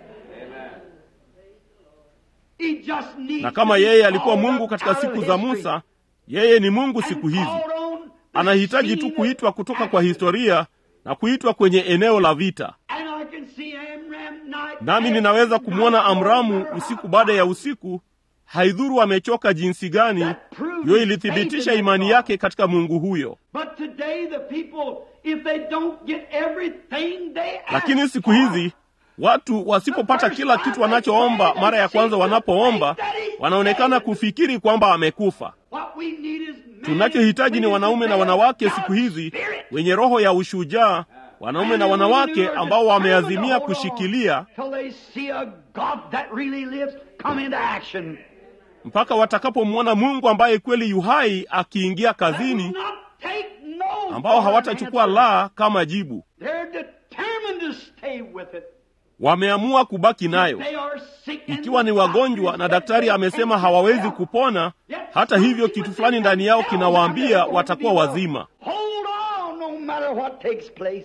He just needs na kama to be yeye alikuwa called mungu up katika out of siku za history musa yeye ni mungu and siku hizi called on the anahitaji tu scene kuitwa of kutoka kwa action. historia na kuitwa kwenye eneo la vita And I can see Amram night nami after ninaweza night kumwona over amramu her usiku baada ya usiku haidhuru amechoka jinsi gani That proves hiyo ilithibitisha imani yake katika mungu huyo But today the people, if they don't get everything they ask lakini siku hizi watu wasipopata kila kitu wanachoomba mara ya kwanza wanapoomba wanaonekana kufikiri kwamba amekufa What we need is men tunachohitaji ni and wanaume na women wanawake of siku God's hizi Spirit. wenye roho ya ushujaa wanaume na wanawake ambao wameazimia kushikilia Till they see a God that really lives come into action. mpaka watakapomwona mungu ambaye kweli yuhai akiingia That will kazini not take no ambao for an hawatachukua answer. la kama jibu They're determined to stay with it. wameamua kubaki nayo They are sick and ikiwa ni wagonjwa na daktari amesema hawawezi kupona hata hivyo kitu fulani ndani yao kinawaambia watakuwa wazima Hold on no matter what takes place.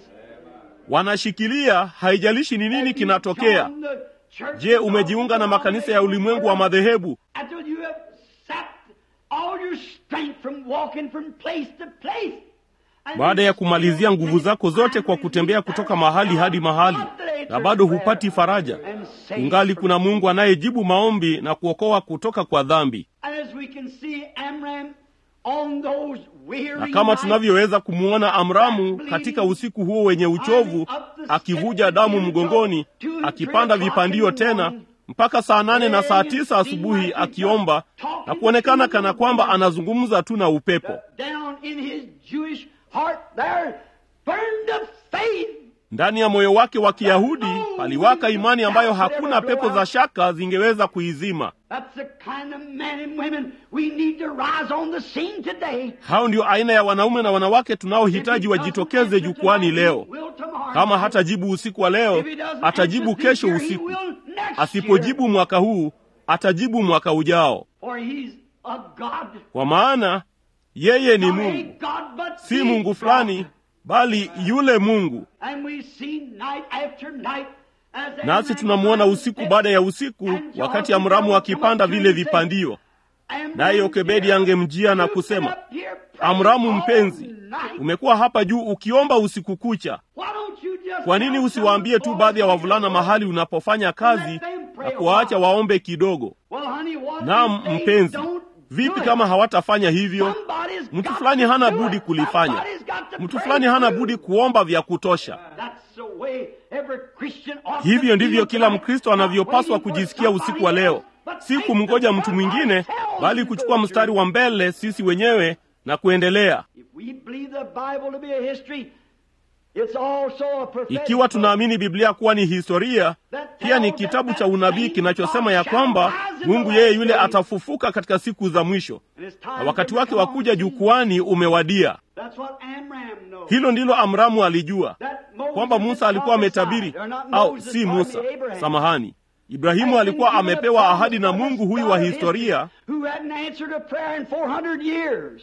wanashikilia haijalishi ni nini kinatokea je umejiunga na makanisa ya ulimwengu wa madhehebu Until you have sapped all your strength from walking from place to place. And baada you ya kumalizia still nguvu zako zote can't kwa find kutembea relief kutoka and mahali hadi mahali confidence na bado in prayer hupati faraja and save ungali from kuna mungu anayejibu maombi na kuokoa kutoka kwa dhambi And as we can see Amram on those weary na kama nights, tunavyoweza kumwona amramu katika usiku huo wenye uchovu akivuja damu mgongoni akipanda vipandio tena mpaka saa nane na saa tisa asubuhi akiomba na kuonekana kana kwamba anazungumza tu na upepo down in his Jewish heart there burned a faith. ndani ya moyo wake wa kiyahudi paliwaka imani ambayo hakuna pepo za shaka zingeweza kuizima That's the kind of men and women we need to rise on the scene today. hao ndio aina ya wanaume na wanawake tunaohitaji wajitokeze jukwani leo kama hatajibu usiku wa leo atajibu kesho usiku asipojibu mwaka huu atajibu mwaka ujao For he's a God. kwa maana yeye ni Not a mungu God, but si the mungu God. fulani bali yule mungu And we see night after night as nasi Amram tunamwona climbed usiku the baada ya usiku wakati amramu akipanda vile vipandio Amram naye yokebedi angemjia na you've been kusema up here praying amramu all mpenzi night. umekuwa hapa juu ukiomba usiku kucha Why don't you just kwa nini tell usiwaambie some tu boys baadhi ya to wavulana go? mahali unapofanya kazi na kuwaacha waombe kidogo Well, honey, what naam if they mpenzi don't vipi do it? kama hawatafanya hivyo Somebody's mtu got fulani to hana do budi it. kulifanya Somebody's got to mtu pray fulani hana through. budi kuomba vya kutosha That's the way every Christian ought to hivyo ndivyo feel kila tonight. mkristo Not anavyopaswa waiting for kujisikia usiku wa somebody leo else, but si take kumngoja the mtu step mwingine ourselves bali and kuchukua go mstari through. wa mbele sisi wenyewe na kuendelea If we believe the Bible to be a history, it's also a prophetic ikiwa book. tunaamini biblia kuwa ni historia pia ni kitabu cha unabii kinachosema ya kwamba mungu yeye yule atafufuka katika siku za mwisho And it's time na for wakati him to wake come wa on kuja the scene. jukwani umewadia That's what Amram knows. hilo ndilo amramu alijua That Moses kwamba had musa alikuwa ametabiri prophesied, or not au Moses, si pardon musa me, Abraham. samahani ibrahimu alikuwa amepewa ahadi na mungu huyu wa historia Who hadn't answered a prayer in 400 years.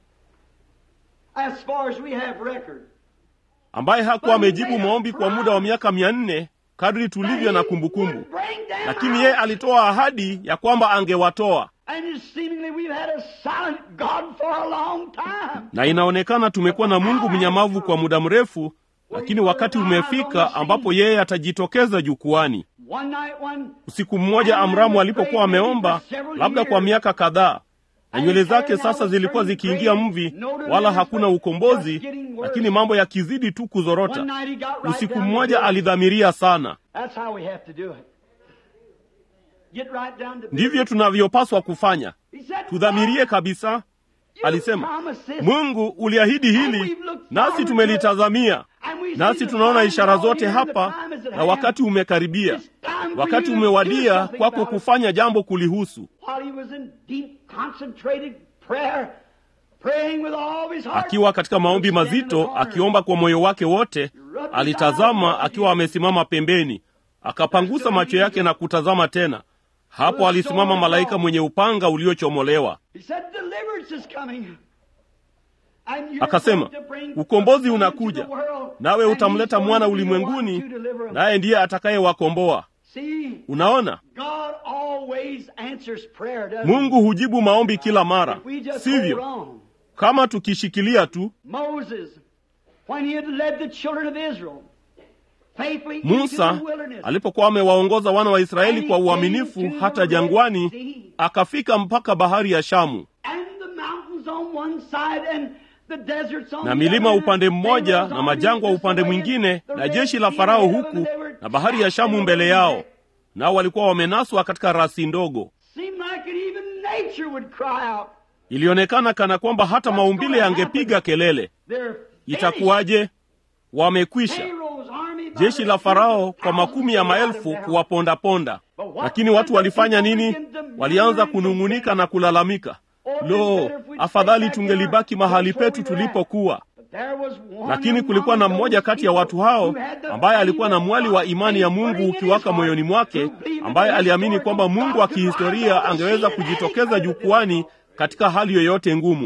As far as we have record. ambaye hakuwa amejibu maombi kwa muda wa miaka mia nne kadri tulivyo na kumbukumbu lakini yeye alitoa ahadi ya kwamba angewatoa And seemingly we've had a silent God for a long time. na inaonekana tumekuwa na mungu mnyamavu kwa muda mrefu lakini wakati umefika ambapo yeye atajitokeza jukwani One night when usiku mmoja amramu alipokuwa ameomba labda kwa miaka kadhaa na nywele zake sasa zilikuwa zikiingia mvi wala hakuna ukombozi lakini mambo yakizidi tu one kuzorota night he got right usiku down to mmoja business. alidhamiria sana That's how we have to do it. Get right down to ndivyo business. tunavyopaswa kufanya He said, tudhamirie kabisa "You alisema promised this." mungu uliahidi hili nasi tumelitazamia And we see nasi the tunaona signs ishara all zote here, the hapa time is at na hand. wakati umekaribia It's time for wakati you to do umewadia something kwako about it. kufanya jambo kulihusu While he was in deep concentrated prayer, praying with all his heart. akiwa katika maombi He was standing in the mazito corner. akiomba kwa moyo wake wote alitazama akiwa amesimama pembeni akapangusa macho yake na kutazama tena hapo alisimama malaika mwenye upanga uliochomolewa He said, deliverance is coming. And you're akasema going to bring ukombozi the Son unakuja into the world, nawe and utamleta he's mwana going to be the one ulimwenguni to deliver 'em." naye ndiye atakayewakomboa See, unaona God always answers prayer, doesn't mungu hujibu maombi kila mara he? We just hold sivyo on. kama tukishikilia tu Moses, when he had led the children of Israel, faithfully into musa the wilderness, alipokuwa amewaongoza wana wa israeli kwa uaminifu hata jangwani akafika mpaka bahari ya shamu and the na milima upande mmoja na majangwa upande mwingine, na jeshi la Farao huku na bahari ya Shamu mbele yao, nao walikuwa wamenaswa katika rasi ndogo. Ilionekana kana kwamba hata maumbile yangepiga kelele. Itakuwaje? Wamekwisha. Jeshi la Farao kwa makumi ya maelfu kuwapondaponda. Lakini watu walifanya nini? Walianza kunung'unika na kulalamika, lo, afadhali tungelibaki mahali petu tulipokuwa. Lakini kulikuwa na mmoja kati ya watu hao ambaye alikuwa na mwali wa imani ya Mungu ukiwaka moyoni mwake, ambaye aliamini kwamba Mungu wa kihistoria angeweza kujitokeza jukwani katika hali yoyote ngumu.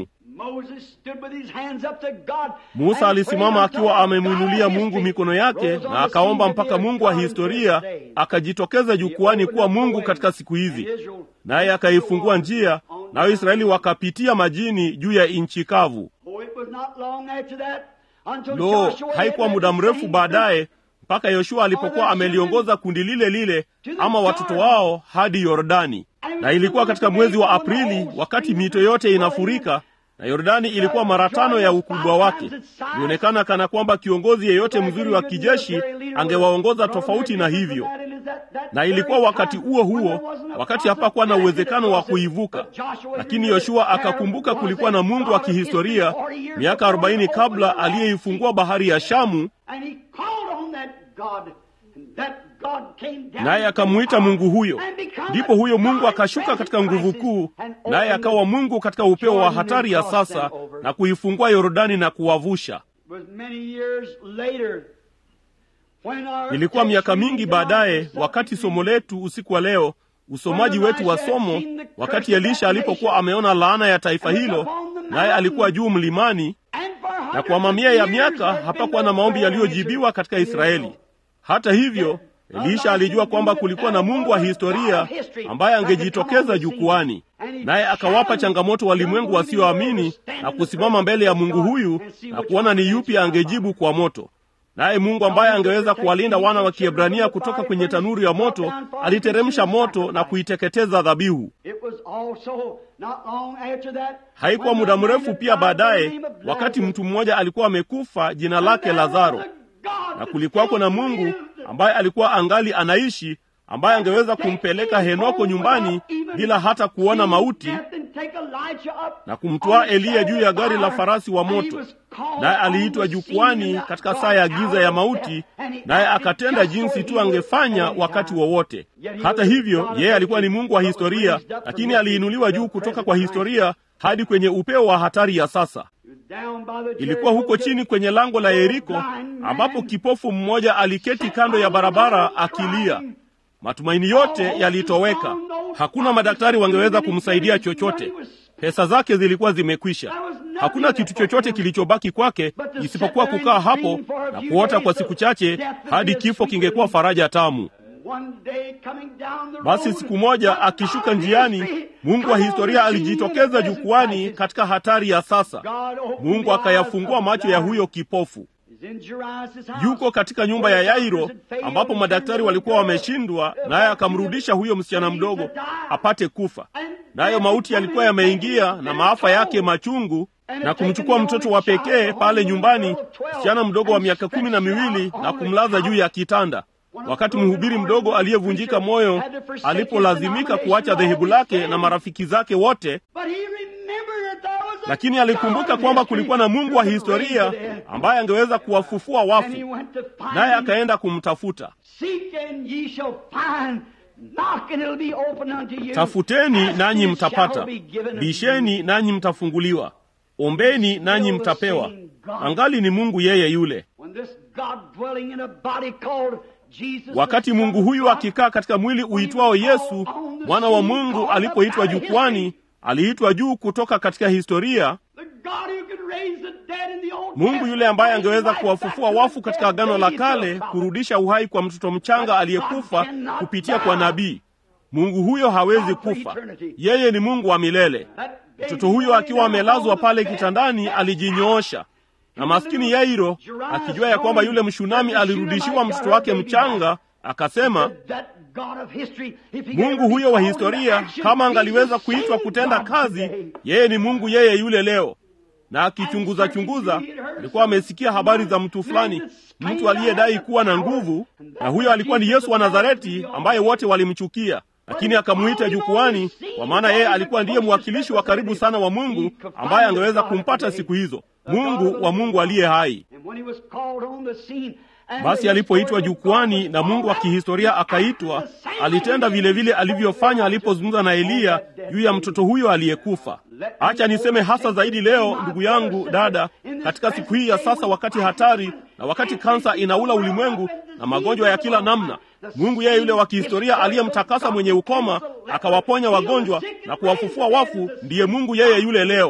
Musa alisimama akiwa amemwinulia Mungu mikono yake na akaomba mpaka Mungu wa historia akajitokeza jukwani kuwa Mungu katika siku hizi, naye akaifungua njia, nayo Israeli wakapitia majini juu ya nchi kavu. Lo, haikuwa muda mrefu baadaye mpaka Yoshua alipokuwa ameliongoza kundi lile lile ama watoto wao hadi Yordani, na ilikuwa katika mwezi wa Aprili wakati mito yote inafurika na Yordani ilikuwa mara tano ya ukubwa wake. Ilionekana kana kwamba kiongozi yeyote mzuri wa kijeshi angewaongoza tofauti na hivyo, na ilikuwa wakati huo huo, wakati hapakuwa na uwezekano wa kuivuka. Lakini Yoshua akakumbuka kulikuwa na Mungu wa kihistoria miaka arobaini kabla aliyeifungua bahari ya Shamu, naye akamwita Mungu huyo. Ndipo huyo Mungu akashuka katika nguvu kuu, naye akawa Mungu katika upeo wa hatari ya sasa na kuifungua Yordani na kuwavusha. Ilikuwa miaka mingi baadaye, wakati somo letu usiku wa leo, usomaji wetu wa somo, wakati Elisha alipokuwa ameona laana ya taifa hilo, naye alikuwa juu mlimani, na kwa mamia ya miaka hapakuwa na maombi yaliyojibiwa katika Israeli. Hata hivyo Elisha alijua kwamba kulikuwa na Mungu wa historia ambaye angejitokeza jukwani, naye akawapa changamoto walimwengu wasioamini na kusimama mbele ya Mungu huyu na kuona ni yupi angejibu kwa moto. Naye Mungu ambaye angeweza kuwalinda wana wa Kiebrania kutoka kwenye tanuru ya moto aliteremsha moto na kuiteketeza dhabihu. Haikuwa muda mrefu pia baadaye, wakati mtu mmoja alikuwa amekufa, jina lake Lazaro, na kulikuwako na Mungu ambaye alikuwa angali anaishi, ambaye angeweza kumpeleka Henoko nyumbani bila hata kuona mauti na kumtwaa Eliya juu ya gari la farasi wa moto. Naye aliitwa jukwani katika saa ya giza ya mauti, naye akatenda jinsi tu angefanya wakati wowote. Hata hivyo, yeye alikuwa ni Mungu wa historia, lakini aliinuliwa juu kutoka kwa historia hadi kwenye upeo wa hatari ya sasa. Ilikuwa huko chini kwenye lango la Yeriko ambapo kipofu mmoja aliketi kando ya barabara akilia. Matumaini yote yalitoweka. Hakuna madaktari wangeweza kumsaidia chochote. Pesa zake zilikuwa zimekwisha. Hakuna kitu chochote kilichobaki kwake isipokuwa kukaa hapo na kuota kwa siku chache hadi kifo kingekuwa faraja tamu. Basi siku moja akishuka njiani, Mungu wa historia alijitokeza jukwani katika hatari ya sasa. Mungu akayafungua macho ya huyo kipofu. Yuko katika nyumba ya Yairo ambapo madaktari walikuwa wameshindwa, naye akamrudisha huyo msichana mdogo apate kufa. Nayo mauti yalikuwa yameingia na maafa yake machungu, na kumchukua mtoto wa pekee pale nyumbani, msichana mdogo wa miaka kumi na miwili, na kumlaza juu ya kitanda wakati mhubiri mdogo aliyevunjika moyo alipolazimika kuacha dhehebu lake na marafiki zake wote, lakini alikumbuka kwamba kulikuwa na Mungu wa historia ambaye angeweza kuwafufua wafu, naye akaenda kumtafuta. Tafuteni nanyi mtapata, bisheni nanyi mtafunguliwa, ombeni nanyi mtapewa. Angali ni Mungu yeye yule. Wakati Mungu huyu akikaa katika mwili uitwao Yesu, mwana wa Mungu, alipoitwa jukwani, aliitwa juu kutoka katika historia. Mungu yule ambaye angeweza kuwafufua wafu katika Agano la Kale, kurudisha uhai kwa mtoto mchanga aliyekufa kupitia kwa nabii. Mungu huyo hawezi kufa, yeye ni Mungu wa milele. Mtoto huyo akiwa amelazwa pale kitandani alijinyoosha na maskini Yairo akijua ya kwamba yule mshunami alirudishiwa mtoto wake mchanga, akasema, Mungu huyo wa historia kama angaliweza kuitwa kutenda kazi, yeye ni Mungu yeye yule leo. na akichunguza chunguza, alikuwa amesikia habari za mtu fulani, mtu aliyedai kuwa na nguvu, na huyo alikuwa ni Yesu wa Nazareti, ambaye wote walimchukia lakini akamuita jukwani, kwa maana yeye alikuwa ndiye mwakilishi wa karibu sana wa Mungu ambaye angeweza kumpata siku hizo, Mungu wa Mungu aliye hai. Basi alipoitwa jukwani na Mungu wa kihistoria akaitwa, alitenda vile vile alivyofanya alipozungumza na Eliya juu ya mtoto huyo aliyekufa. Acha niseme hasa zaidi leo, ndugu yangu, dada, katika siku hii ya sasa, wakati hatari na wakati kansa inaula ulimwengu na magonjwa ya kila namna, Mungu yeye yule wa kihistoria aliyemtakasa mwenye ukoma akawaponya wagonjwa na kuwafufua wafu, ndiye Mungu yeye yule leo.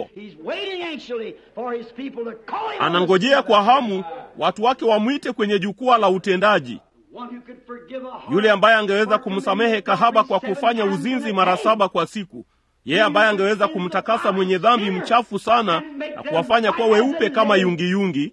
Anangojea kwa hamu watu wake wamwite kwenye jukwaa la utendaji, yule ambaye angeweza kumsamehe kahaba kwa kufanya uzinzi mara saba kwa siku, yeye ambaye angeweza kumtakasa mwenye dhambi mchafu sana na kuwafanya kuwa weupe kama yungiyungi.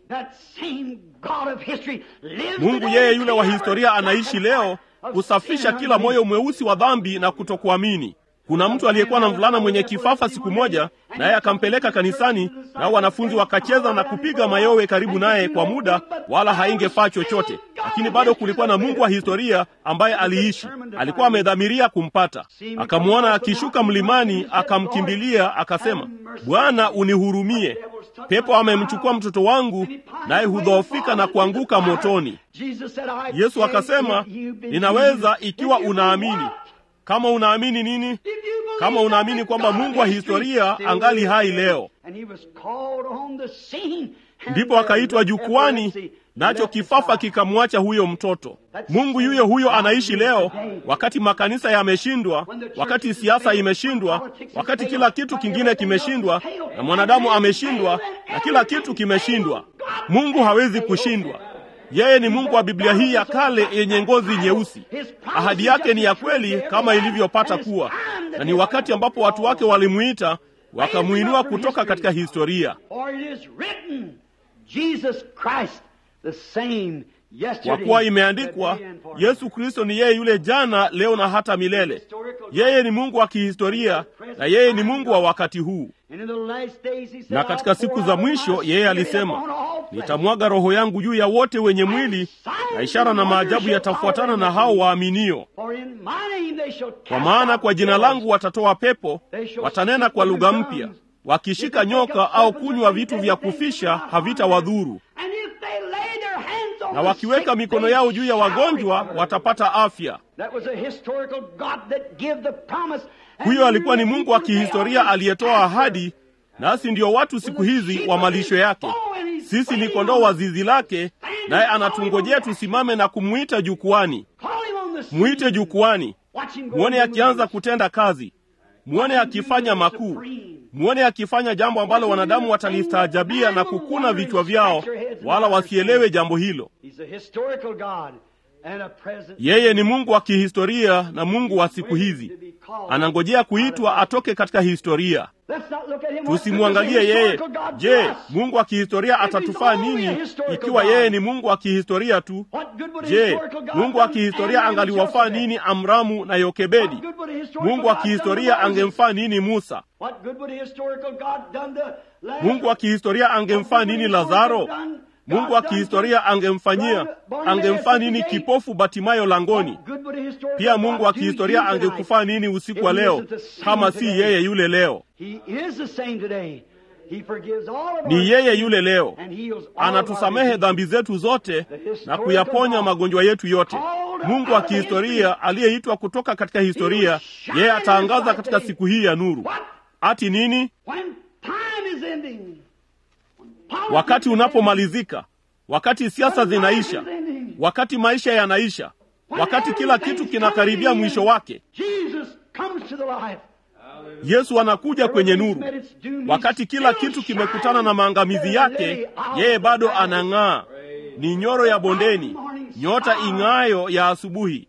Mungu yeye yule wa historia anaishi leo kusafisha kila moyo mweusi wa dhambi na kutokuamini. Kuna mtu aliyekuwa na mvulana mwenye kifafa siku moja, naye akampeleka kanisani, nao wanafunzi wakacheza na kupiga mayowe karibu naye kwa muda, wala haingefaa chochote. Lakini bado kulikuwa na Mungu wa historia ambaye aliishi, alikuwa amedhamiria kumpata. Akamwona akishuka mlimani, akamkimbilia, akasema, Bwana, unihurumie, pepo amemchukua mtoto wangu, naye hudhoofika na kuanguka motoni. Yesu akasema, ninaweza ikiwa unaamini. Kama unaamini nini? Kama unaamini kwamba Mungu wa historia angali hai leo. Ndipo akaitwa jukwani, nacho kifafa kikamwacha huyo mtoto. Mungu yuyo huyo anaishi leo, wakati makanisa yameshindwa, wakati siasa imeshindwa, wakati kila kitu kingine kimeshindwa, na mwanadamu ameshindwa, na kila kitu kimeshindwa. Mungu hawezi kushindwa. Yeye ni Mungu wa Biblia hii ya kale yenye ngozi nyeusi. Ahadi yake ni ya kweli kama ilivyopata kuwa, na ni wakati ambapo watu wake walimwita wakamuinua kutoka katika historia. Kwa kuwa imeandikwa, Yesu Kristo ni yeye yule jana, leo na hata milele. Yeye ni Mungu wa kihistoria na yeye ni Mungu wa wakati huu. Na katika siku za mwisho yeye alisema, nitamwaga roho yangu juu ya wote wenye mwili, na ishara na maajabu yatafuatana na hao waaminio. Kwa maana kwa jina langu watatoa pepo, watanena kwa lugha mpya, wakishika nyoka au kunywa vitu vya kufisha havitawadhuru, na wakiweka mikono yao juu ya wagonjwa watapata afya. Huyo alikuwa ni Mungu wa kihistoria aliyetoa ahadi, nasi ndiyo watu siku hizi wa malisho yake. Sisi ni kondoo wa zizi lake, naye anatungojea tusimame na kumwita jukwani. Mwite jukwani, mwone akianza kutenda kazi, mwone akifanya makuu, mwone akifanya jambo ambalo wanadamu watalistaajabia na kukuna vichwa vyao, wala wasielewe jambo hilo. Yeye ni Mungu wa kihistoria na Mungu wa siku hizi, anangojea kuitwa atoke katika historia. Tusimwangalie yeye. Je, Mungu wa kihistoria atatufaa nini ikiwa yeye ni Mungu wa kihistoria tu? Je, Mungu wa kihistoria angaliwafaa nini Amramu na Yokebedi? Mungu wa kihistoria angemfaa nini Musa? Mungu wa kihistoria angemfaa nini Lazaro? Mungu wa kihistoria angemfanyia angemfaa nini kipofu Batimayo langoni? Pia Mungu wa kihistoria angekufaa nini usiku wa leo kama si yeye yule leo? Ni yeye yule leo, anatusamehe dhambi zetu zote na kuyaponya magonjwa yetu yote. Mungu wa kihistoria aliyeitwa kutoka katika historia, yeye ataangaza katika siku hii ya nuru. Ati nini? Wakati unapomalizika, wakati siasa zinaisha, wakati maisha yanaisha, wakati kila kitu kinakaribia mwisho wake, Yesu anakuja kwenye nuru. Wakati kila kitu kimekutana na maangamizi yake, yeye bado anang'aa. Ni nyoro ya bondeni, nyota ing'ayo ya asubuhi.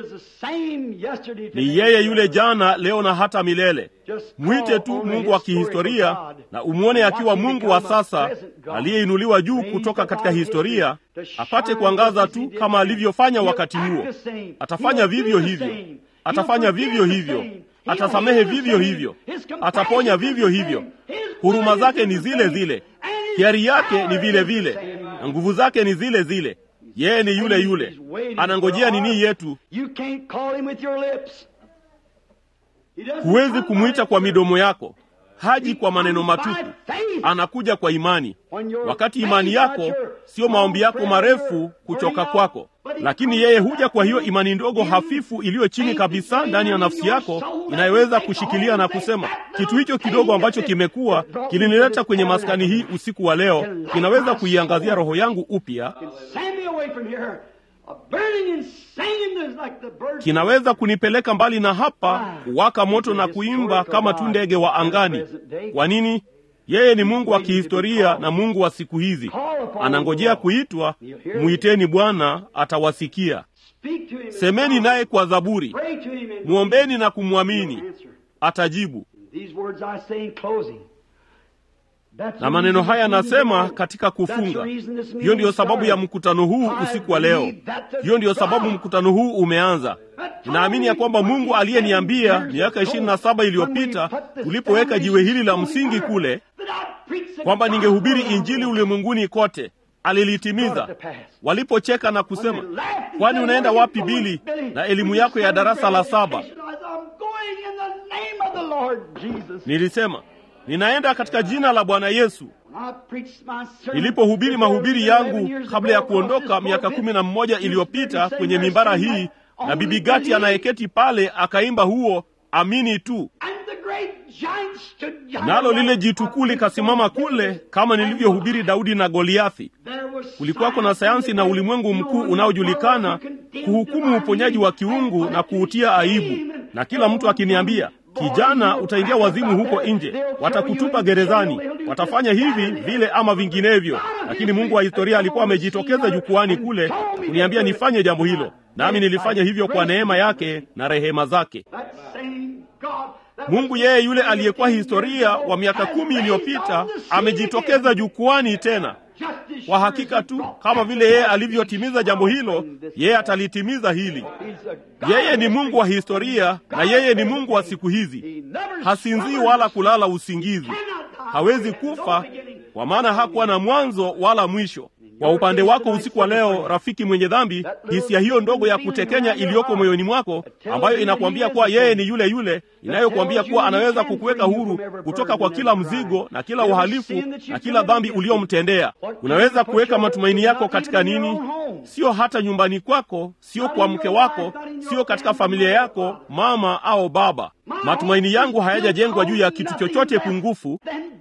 Ni yeye yule jana, leo na hata milele. Mwite tu Mungu wa kihistoria na umwone akiwa Mungu wa sasa aliyeinuliwa juu kutoka katika historia, apate kuangaza tu kama alivyofanya wakati huo. Atafanya vivyo hivyo, atafanya vivyo hivyo, atasamehe vivyo hivyo, ataponya vivyo hivyo. huruma zake ni zile zile, hiari yake ni vile vile, na nguvu zake ni zile zile. Yeye ni yule yule, anangojea nini yetu. Huwezi kumwita kwa midomo yako, haji kwa maneno matupu, anakuja kwa imani. Wakati imani yako sio maombi yako marefu kuchoka kwako, lakini yeye huja kwa hiyo imani ndogo hafifu iliyo chini kabisa ndani ya nafsi yako, inayoweza kushikilia na kusema, kitu hicho kidogo ambacho kimekuwa kilinileta kwenye maskani hii usiku wa leo, kinaweza kuiangazia roho yangu upya kinaweza kunipeleka mbali na hapa, kuwaka moto na kuimba kama tu ndege wa angani. Kwa nini? Yeye ni Mungu wa kihistoria na Mungu wa siku hizi. Anangojea kuitwa. Mwiteni Bwana, atawasikia. Semeni naye kwa zaburi, mwombeni na kumwamini, atajibu. Na maneno haya anasema katika kufunga. Hiyo ndiyo sababu ya mkutano huu usiku wa leo. Hiyo ndiyo sababu mkutano huu umeanza. Ninaamini ya kwamba Mungu aliyeniambia miaka ishirini na saba iliyopita tulipoweka jiwe hili la msingi kule, kwamba ningehubiri Injili ulimwenguni kote, alilitimiza. Walipocheka na kusema, kwani unaenda wapi Bili na elimu yako ya darasa la saba? Nilisema ninaenda katika jina la Bwana Yesu. Nilipohubiri mahubiri yangu kabla ya kuondoka miaka kumi na mmoja iliyopita kwenye mimbara hii, na bibi Gati anayeketi pale akaimba huo amini tu, nalo lile jitukuu likasimama kule, kama nilivyohubiri Daudi na Goliathi. Kulikuwako na sayansi na ulimwengu mkuu unaojulikana kuhukumu uponyaji wa kiungu na kuutia aibu, na kila mtu akiniambia Kijana, utaingia wazimu huko nje, watakutupa gerezani, watafanya hivi vile ama vinginevyo. Lakini Mungu wa historia alikuwa amejitokeza jukwani kule kuniambia nifanye jambo hilo, nami nilifanya hivyo kwa neema yake na rehema zake. Mungu yeye yule aliyekuwa historia wa miaka kumi iliyopita amejitokeza jukwani tena. Kwa hakika tu kama vile yeye alivyotimiza jambo hilo, yeye atalitimiza hili. Yeye ni Mungu wa historia na yeye ni Mungu wa siku hizi. Hasinzii wala kulala usingizi, hawezi kufa, kwa maana hakuwa na mwanzo wala mwisho. Kwa upande wako usiku wa leo, rafiki mwenye dhambi, hisia hiyo ndogo ya kutekenya iliyoko moyoni mwako, ambayo inakuambia kuwa yeye ni yule yule, inayokuambia kuwa anaweza kukuweka huru kutoka kwa kila mzigo na kila uhalifu na kila dhambi uliyomtendea. Unaweza kuweka matumaini yako katika nini? Sio hata nyumbani kwako, sio kwa mke wako, sio katika familia yako, mama au baba. Matumaini yangu hayajajengwa juu ya kitu chochote pungufu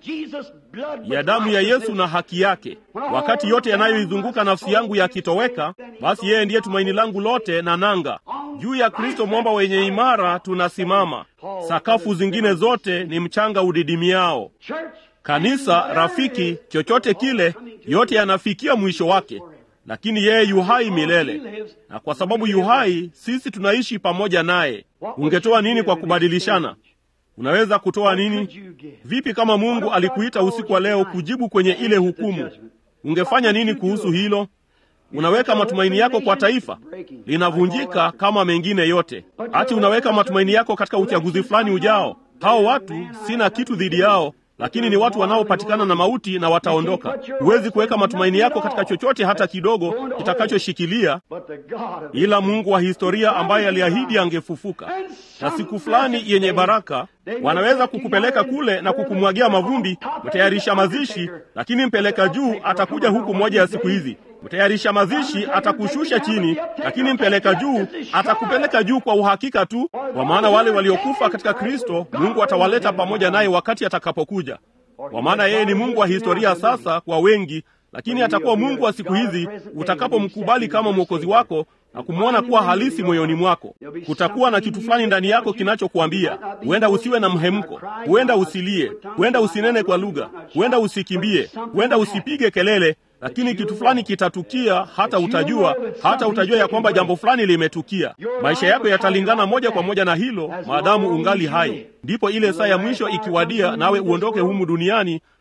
ya damu ya Yesu na haki yake. Wakati yote yanayoizunguka nafsi yangu yakitoweka, basi yeye ndiye tumaini langu lote na nanga. Juu ya Kristo mwamba wenye imara tunasimama. Sakafu zingine zote ni mchanga udidimiao. Kanisa, rafiki, chochote kile, yote yanafikia mwisho wake, lakini yeye yuhai milele, na kwa sababu yuhai, sisi tunaishi pamoja naye. Ungetoa nini kwa kubadilishana? Unaweza kutoa nini? Vipi kama Mungu alikuita usiku wa leo kujibu kwenye ile hukumu? Ungefanya nini kuhusu hilo? Unaweka matumaini yako kwa taifa linavunjika kama mengine yote. Ati unaweka matumaini yako katika uchaguzi fulani ujao. Hao watu sina kitu dhidi yao, lakini ni watu wanaopatikana na mauti na wataondoka. Huwezi kuweka matumaini yako katika chochote hata kidogo kitakachoshikilia, ila Mungu wa historia ambaye aliahidi angefufuka na siku fulani yenye baraka. Wanaweza kukupeleka kule na kukumwagia mavumbi, mtayarisha mazishi, lakini mpeleka juu atakuja huku moja ya siku hizi. Mtayarisha mazishi atakushusha chini, lakini mpeleka juu atakupeleka juu kwa uhakika tu, kwa maana wale waliokufa katika Kristo Mungu atawaleta pamoja naye wakati atakapokuja. Kwa maana yeye ni Mungu wa historia sasa kwa wengi, lakini atakuwa Mungu wa siku hizi utakapomkubali kama mwokozi wako na kumwona kuwa halisi moyoni mwako. Kutakuwa na kitu fulani ndani yako kinachokuambia huenda usiwe na mhemko, huenda usilie, huenda usinene kwa lugha, huenda usikimbie, huenda usipige kelele, lakini kitu fulani kitatukia, hata utajua, hata utajua ya kwamba jambo fulani limetukia. Maisha yako yatalingana moja kwa moja na hilo, maadamu ungali hai. Ndipo ile saa ya mwisho ikiwadia, nawe uondoke humu duniani,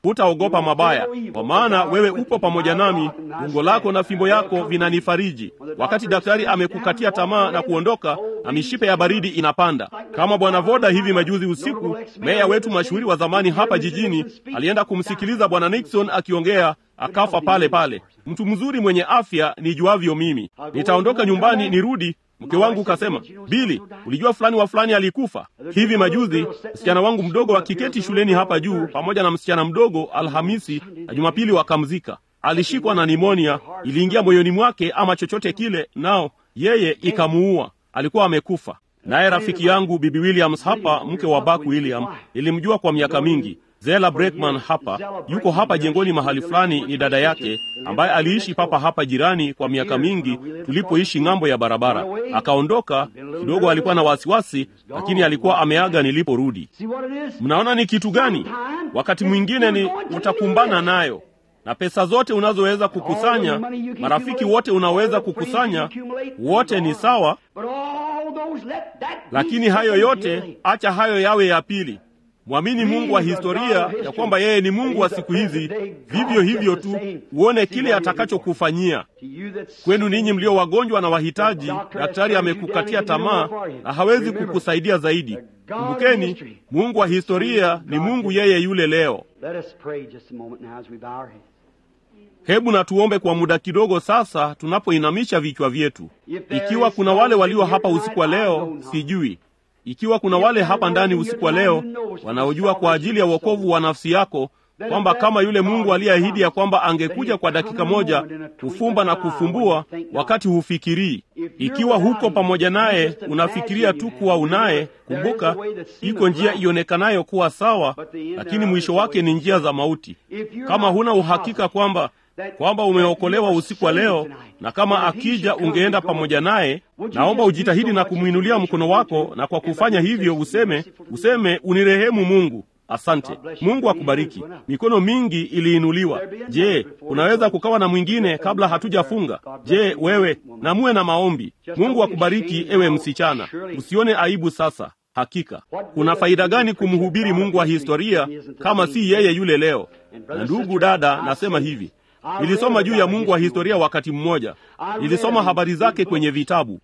hutaogopa mabaya, kwa maana wewe upo pamoja nami, gongo lako na fimbo yako vinanifariji. Wakati daktari amekukatia tamaa na kuondoka na mishipe ya baridi inapanda, kama bwana Voda hivi majuzi usiku, meya wetu mashuhuri wa zamani hapa jijini alienda kumsikiliza bwana Nixon akiongea, akafa pale pale. Mtu mzuri mwenye afya nijuavyo mimi. Nitaondoka nyumbani nirudi Mke wangu kasema, Bili, ulijua fulani wa fulani alikufa hivi majuzi. Msichana wangu mdogo akiketi shuleni hapa juu pamoja na msichana mdogo, Alhamisi na Jumapili wakamzika. Alishikwa na nimonia, iliingia moyoni mwake ama chochote kile, nao yeye ikamuua. Alikuwa amekufa. Naye rafiki yangu Bibi Williams hapa, mke wa Buck William, nilimjua kwa miaka mingi. Zela Breckman hapa yuko hapa jengoni mahali fulani, ni dada yake ambaye aliishi papa hapa jirani kwa miaka mingi, tulipoishi ng'ambo ya barabara. Akaondoka kidogo, alikuwa na wasiwasi, lakini alikuwa ameaga niliporudi. Mnaona ni kitu gani? Wakati mwingine ni utakumbana nayo na pesa zote unazoweza kukusanya, marafiki wote unaweza kukusanya, wote ni sawa, lakini hayo yote, acha hayo yawe ya pili. Mwamini Mungu wa historia ya kwamba yeye ni Mungu wa siku hizi, vivyo hivyo tu, uone kile atakachokufanyia. Kwenu ninyi mlio wagonjwa na wahitaji, daktari amekukatia tamaa na hawezi kukusaidia zaidi. Kumbukeni, Mungu wa historia ni Mungu yeye yule leo. Hebu na tuombe kwa muda kidogo sasa, tunapoinamisha vichwa vyetu. Ikiwa kuna wale walio hapa usiku wa leo, sijui ikiwa kuna wale hapa ndani usiku wa leo wanaojua kwa ajili ya wokovu wa nafsi yako kwamba kama yule Mungu aliyeahidi ya kwamba angekuja kwa dakika moja kufumba na kufumbua wakati hufikirii. Ikiwa huko pamoja naye unafikiria tu kuwa unaye, kumbuka, iko njia ionekanayo kuwa sawa, lakini mwisho wake ni njia za mauti. Kama huna uhakika kwamba kwamba umeokolewa usiku wa leo, na kama akija ungeenda pamoja naye, naomba ujitahidi na kumwinulia mkono wako, na kwa kufanya hivyo useme useme, unirehemu Mungu. Asante. Mungu akubariki. Mikono mingi iliinuliwa. Je, unaweza kukawa na mwingine kabla hatujafunga? Je, wewe na muwe na maombi. Mungu akubariki, ewe msichana, usione aibu sasa. Hakika kuna faida gani kumhubiri Mungu wa historia kama si yeye yule leo? Na ndugu dada, nasema hivi Nilisoma juu ya Mungu wa historia wakati mmoja. Nilisoma habari zake kwenye vitabu,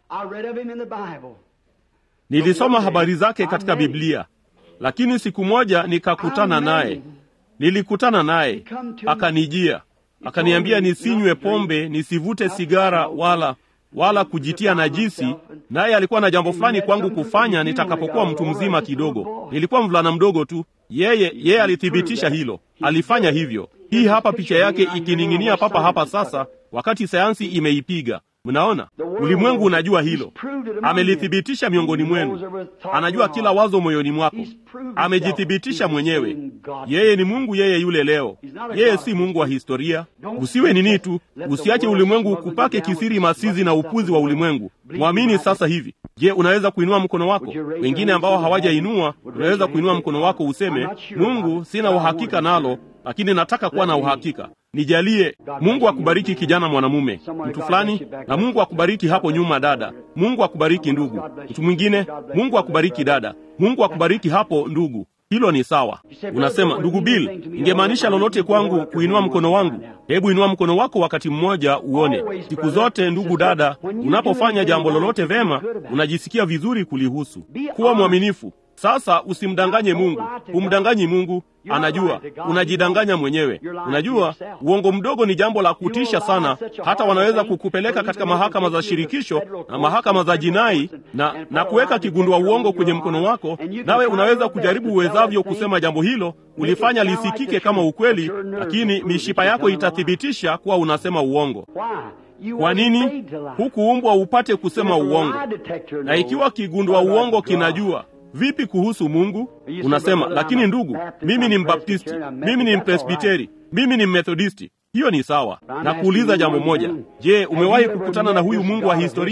nilisoma habari zake katika Biblia, lakini siku moja nikakutana naye. Nilikutana naye, akanijia, akaniambia nisinywe pombe, nisivute sigara, wala wala kujitia najisi. Naye alikuwa na jambo fulani kwangu kufanya nitakapokuwa mtu mzima kidogo. Nilikuwa mvulana mdogo tu. Yeye yeye alithibitisha hilo, alifanya hivyo. Hii hapa picha yake ikining'inia papa hapa sasa, wakati sayansi imeipiga. Mnaona, ulimwengu unajua hilo, amelithibitisha miongoni mwenu. Anajua kila wazo moyoni mwako, amejithibitisha mwenyewe. Yeye ni Mungu, yeye yule leo. Yeye si Mungu wa historia. Usiwe nini tu, usiache ulimwengu kupake kisiri masizi na upuzi wa ulimwengu. Mwamini sasa hivi. Je, unaweza kuinua mkono wako? Wengine ambao hawajainua, unaweza kuinua mkono wako useme, Mungu, sina uhakika nalo lakini nataka kuwa na uhakika. Nijalie. Mungu akubariki kijana mwanamume, mtu fulani, na Mungu akubariki hapo nyuma dada. Mungu akubariki ndugu, mtu mwingine. Mungu akubariki dada. Mungu akubariki hapo ndugu. Hilo ni sawa. Unasema, ndugu Bill, ingemaanisha lolote kwangu kuinua mkono wangu? Hebu inua mkono wako wakati mmoja uone. Siku zote, ndugu dada, unapofanya jambo lolote vema, unajisikia vizuri kulihusu. Kuwa mwaminifu. Sasa usimdanganye Mungu, humdanganyi Mungu, anajua. Unajidanganya mwenyewe. Unajua, uongo mdogo ni jambo la kutisha sana, hata wanaweza kukupeleka katika mahakama za shirikisho na mahakama za jinai na, na kuweka kigundua uongo kwenye mkono wako, nawe unaweza kujaribu uwezavyo kusema jambo hilo, ulifanya lisikike kama ukweli, lakini mishipa yako itathibitisha kuwa unasema uongo. Kwa nini? Hukuumbwa upate kusema uongo, na ikiwa kigundua uongo kinajua Vipi kuhusu Mungu? Unasema, lakini ndugu, mimi ni Mbaptisti, mimi ni Mpresbiteri, mimi ni Mmethodisti. Hiyo ni sawa. Na kuuliza jambo moja, je, umewahi kukutana na huyu Mungu wa historia?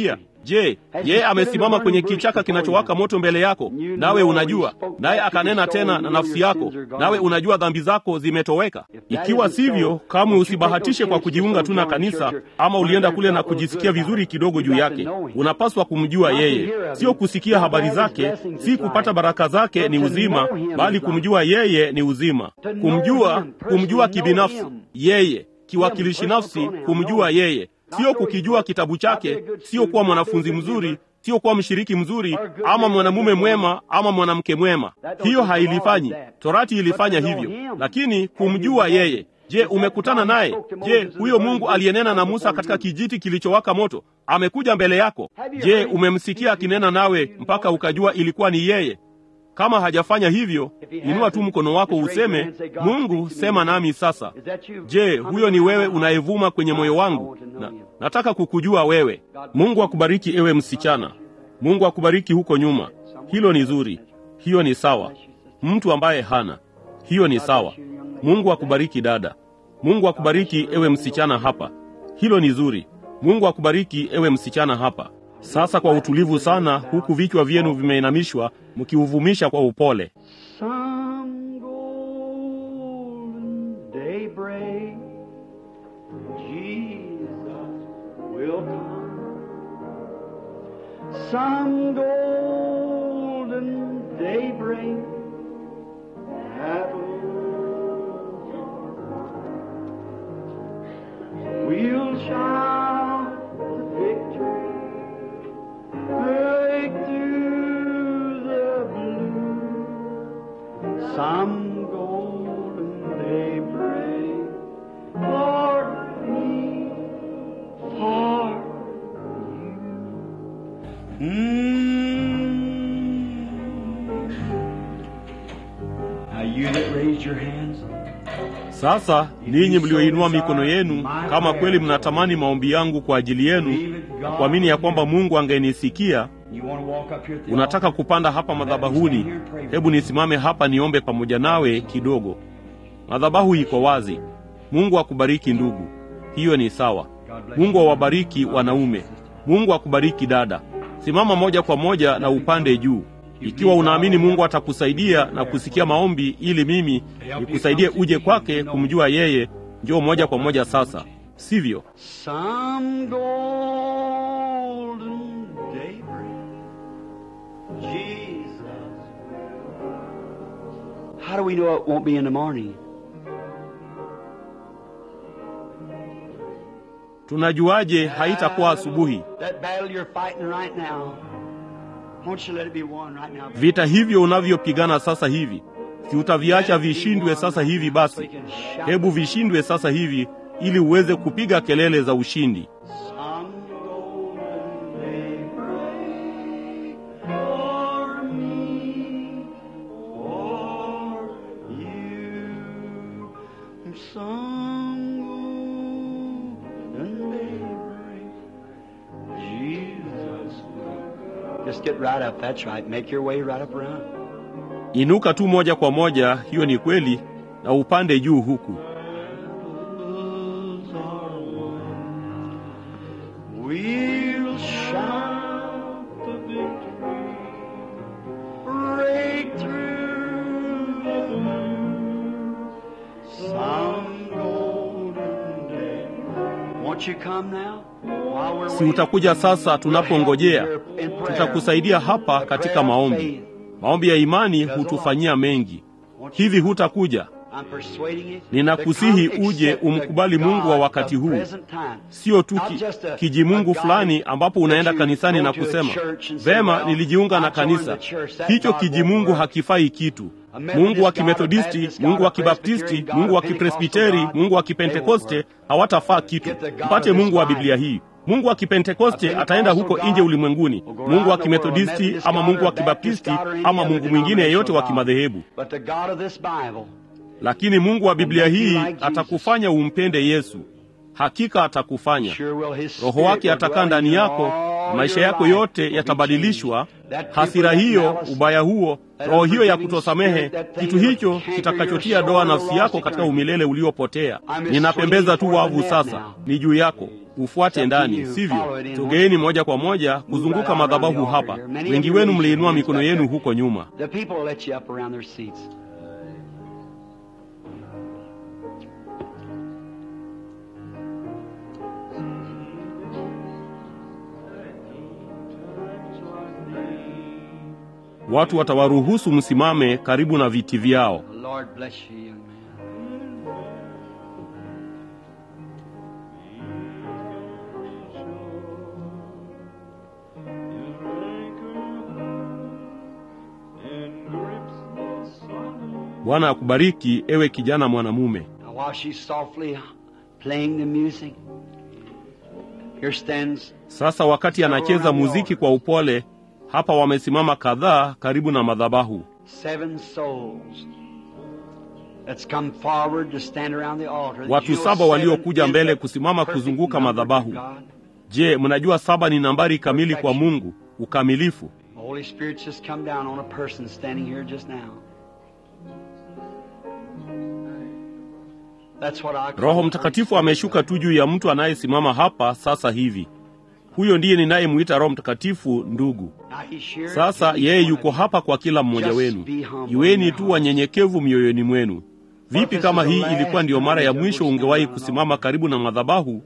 Je, yeye amesimama kwenye kichaka kinachowaka moto mbele yako, nawe unajua, naye akanena tena na nafsi yako, nawe unajua dhambi zako zimetoweka? Ikiwa sivyo, kamwe usibahatishe kwa kujiunga tu na kanisa, ama ulienda kule na kujisikia vizuri kidogo juu yake. Unapaswa kumjua yeye, sio kusikia habari zake, si kupata baraka zake ni uzima, bali kumjua yeye ni uzima. Kumjua, kumjua kibinafsi yeye, kiwakilishi nafsi, kumjua yeye sio kukijua kitabu chake, sio kuwa mwanafunzi mzuri, sio kuwa mshiriki mzuri, ama mwanamume mwema ama mwanamke mwema. Hiyo hailifanyi. Torati ilifanya hivyo, lakini kumjua yeye. Je, umekutana naye? Je, huyo Mungu aliyenena na Musa katika kijiti kilichowaka moto amekuja mbele yako? Je, umemsikia akinena nawe mpaka ukajua ilikuwa ni yeye? Kama hajafanya hivyo, inua tu mkono wako useme, Mungu, sema nami sasa. Je, huyo ni wewe unayevuma kwenye moyo wangu? Na, nataka kukujua wewe. Mungu akubariki ewe msichana. Mungu akubariki huko nyuma. Hilo ni zuri, hiyo ni sawa. Mtu ambaye hana hiyo ni sawa. Mungu akubariki dada. Mungu akubariki ewe msichana hapa. Hilo ni zuri. Mungu akubariki ewe msichana hapa. Sasa kwa utulivu sana, huku vichwa vyenu vimeinamishwa, mkiuvumisha kwa upole. Some golden daybreak, Jesus will come. Some golden daybreak, that we'll shout victory. Break through the blue. Some golden daybreak for me, for you. Mm. Now you that raised your hands. Sasa ninyi mlioinua mikono yenu, kama kweli mnatamani maombi yangu kwa ajili yenu na kuamini ya kwamba Mungu angenisikia, You want to walk up here at the unataka kupanda hapa madhabahuni, hebu nisimame hapa niombe pamoja nawe kidogo. Madhabahu iko wazi. Mungu akubariki ndugu, hiyo ni sawa. Mungu awabariki wanaume. Mungu akubariki dada. Simama moja kwa moja na upande juu. Ikiwa unaamini Mungu atakusaidia na kusikia maombi ili mimi nikusaidie uje kwake kumjua yeye, njoo moja kwa moja sasa, sivyo? Some golden daybreak, Jesus. How do we know it won't be in the morning? Tunajuaje haitakuwa asubuhi? That battle you're fighting right now, won't you let it be won right now? Vita hivyo unavyopigana sasa hivi, si utaviacha vishindwe sasa hivi? Basi hebu vishindwe sasa hivi, ili uweze kupiga kelele za ushindi. Some golden daybreak for me, for you. Some golden daybreak, Jesus. Just get right up. That's right. Make your way right up around. Inuka tu moja kwa moja, hiyo ni kweli, na upande juu huku. Battles are won. We'll shout the victory. Break through the blue. Some golden day. Won't you come now? While we're Si waiting? utakuja sasa tunapongojea? Tutakusaidia hapa katika maombi. Maombi ya imani hutufanyia mengi. Hivi hutakuja? I'm persuading you Ninakusihi to come uje accept umkubali the Mungu wa God wakati of huu. present time. Sio tu Not ki, just a- kijimungu a God fulani ambapo unaenda that you kanisani go na to a kusema church and say, vema, well, nilijiunga na I joined kanisa. the church. That Hicho God won't kijimungu work. hakifai kitu. A Methodist Mungu wa God, a Kimethodisti, Baptist Mungu God, wa a Presbyterian Kibaptisti, God, Mungu a wa Pentecostal Kipresbiteri, God, Mungu wa they won't Kipentekoste work. hawatafaa kitu. Get the God Mpate of this Mungu wa Bible. Biblia hii. Mungu wa Kipentekoste A ataenda huko Pentecostal nje God ulimwenguni. will go Mungu wa around the world, Kimethodisti Methodist ama God Mungu or wa Baptist Kibaptisti God or any ama other Mungu mwingine yeyote wa denominational kimadhehebu. God. But the God of this Bible Lakini Mungu wa Biblia make you hii like Jesus. atakufanya umpende Yesu. Hakika atakufanya. sure will his Roho spirit wake will atakaa dwell in ndani you yako, all maisha yako yote yatabadilishwa. Hasira hiyo, ubaya huo, roho hiyo ya kutosamehe, kitu hicho kitakachotia doa nafsi yako katika umilele uliopotea. Ninapembeza tu wavu sasa, ni juu yako ufuate ndani, sivyo? Sogeeni moja kwa moja kuzunguka madhabahu hapa. Wengi wenu mliinua mikono yenu huko nyuma. Watu watawaruhusu msimame karibu na viti vyao. Bwana akubariki ewe kijana mwanamume. Sasa wakati anacheza muziki kwa upole, hapa wamesimama kadhaa karibu na madhabahu. Watu saba waliokuja mbele kusimama kuzunguka madhabahu. Je, mnajua saba ni nambari kamili kwa Mungu, ukamilifu. Roho Mtakatifu ameshuka tu juu ya mtu anayesimama hapa sasa hivi. Huyo ndiye ninayemwita Roho Mtakatifu, ndugu. Sasa yeye yuko hapa kwa kila mmoja wenu. Iweni tu wanyenyekevu mioyoni mwenu. Vipi kama hii ilikuwa ndiyo mara ya mwisho ungewahi kusimama karibu na madhabahu?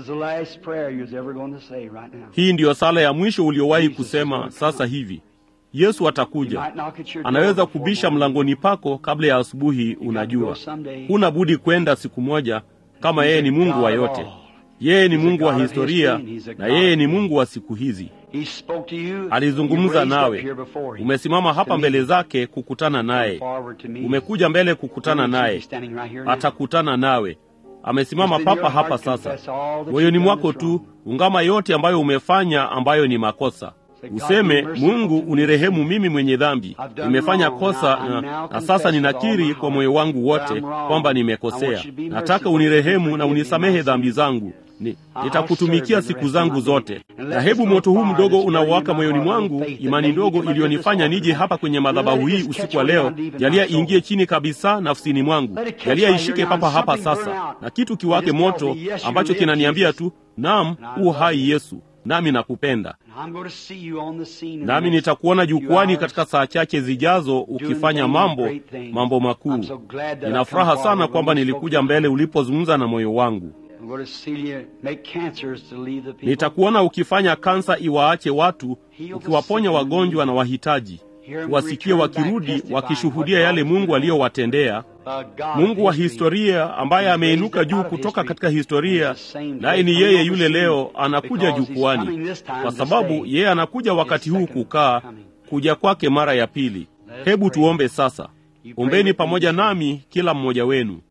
Hii ndiyo sala ya mwisho uliowahi kusema sasa hivi. Yesu atakuja, anaweza kubisha mlangoni pako kabla ya asubuhi. Unajua, huna budi kwenda siku moja, kama yeye ni Mungu wa yote. Yeye ni Mungu wa historia na yeye ni Mungu wa siku hizi. Alizungumza nawe, umesimama hapa mbele zake kukutana naye, umekuja mbele kukutana naye, atakutana nawe. Amesimama papa hapa sasa. Moyoni mwako tu ungama yote ambayo umefanya ambayo ni makosa. Useme, Mungu unirehemu mimi mwenye dhambi, nimefanya kosa na, na sasa ninakiri kwa moyo wangu wote kwamba nimekosea. Nataka unirehemu na unisamehe dhambi zangu. Ni, nitakutumikia siku zangu zote. Na hebu moto huu mdogo unaowaka moyoni mwangu, imani ndogo iliyonifanya nije hapa kwenye madhabahu hii usiku wa leo, jalia iingie chini kabisa nafsini mwangu, jalia ishike papa hapa sasa, na kitu kiwake moto ambacho kinaniambia tu, naam, u hai Yesu, nami nakupenda nami nitakuona jukwani katika saa chache zijazo ukifanya mambo mambo makuu. Nina furaha sana kwamba nilikuja mbele ulipozungumza na moyo wangu. Nitakuona ukifanya kansa iwaache watu, ukiwaponya wagonjwa na wahitaji, wasikie wakirudi wakishuhudia yale Mungu aliyowatendea. Mungu wa historia ambaye ameinuka juu kutoka katika historia, naye ni yeye yule leo anakuja jukwani, kwa sababu yeye anakuja wakati huu kukaa kuja kwake mara ya pili. Hebu tuombe sasa. Ombeni pamoja nami, kila mmoja wenu.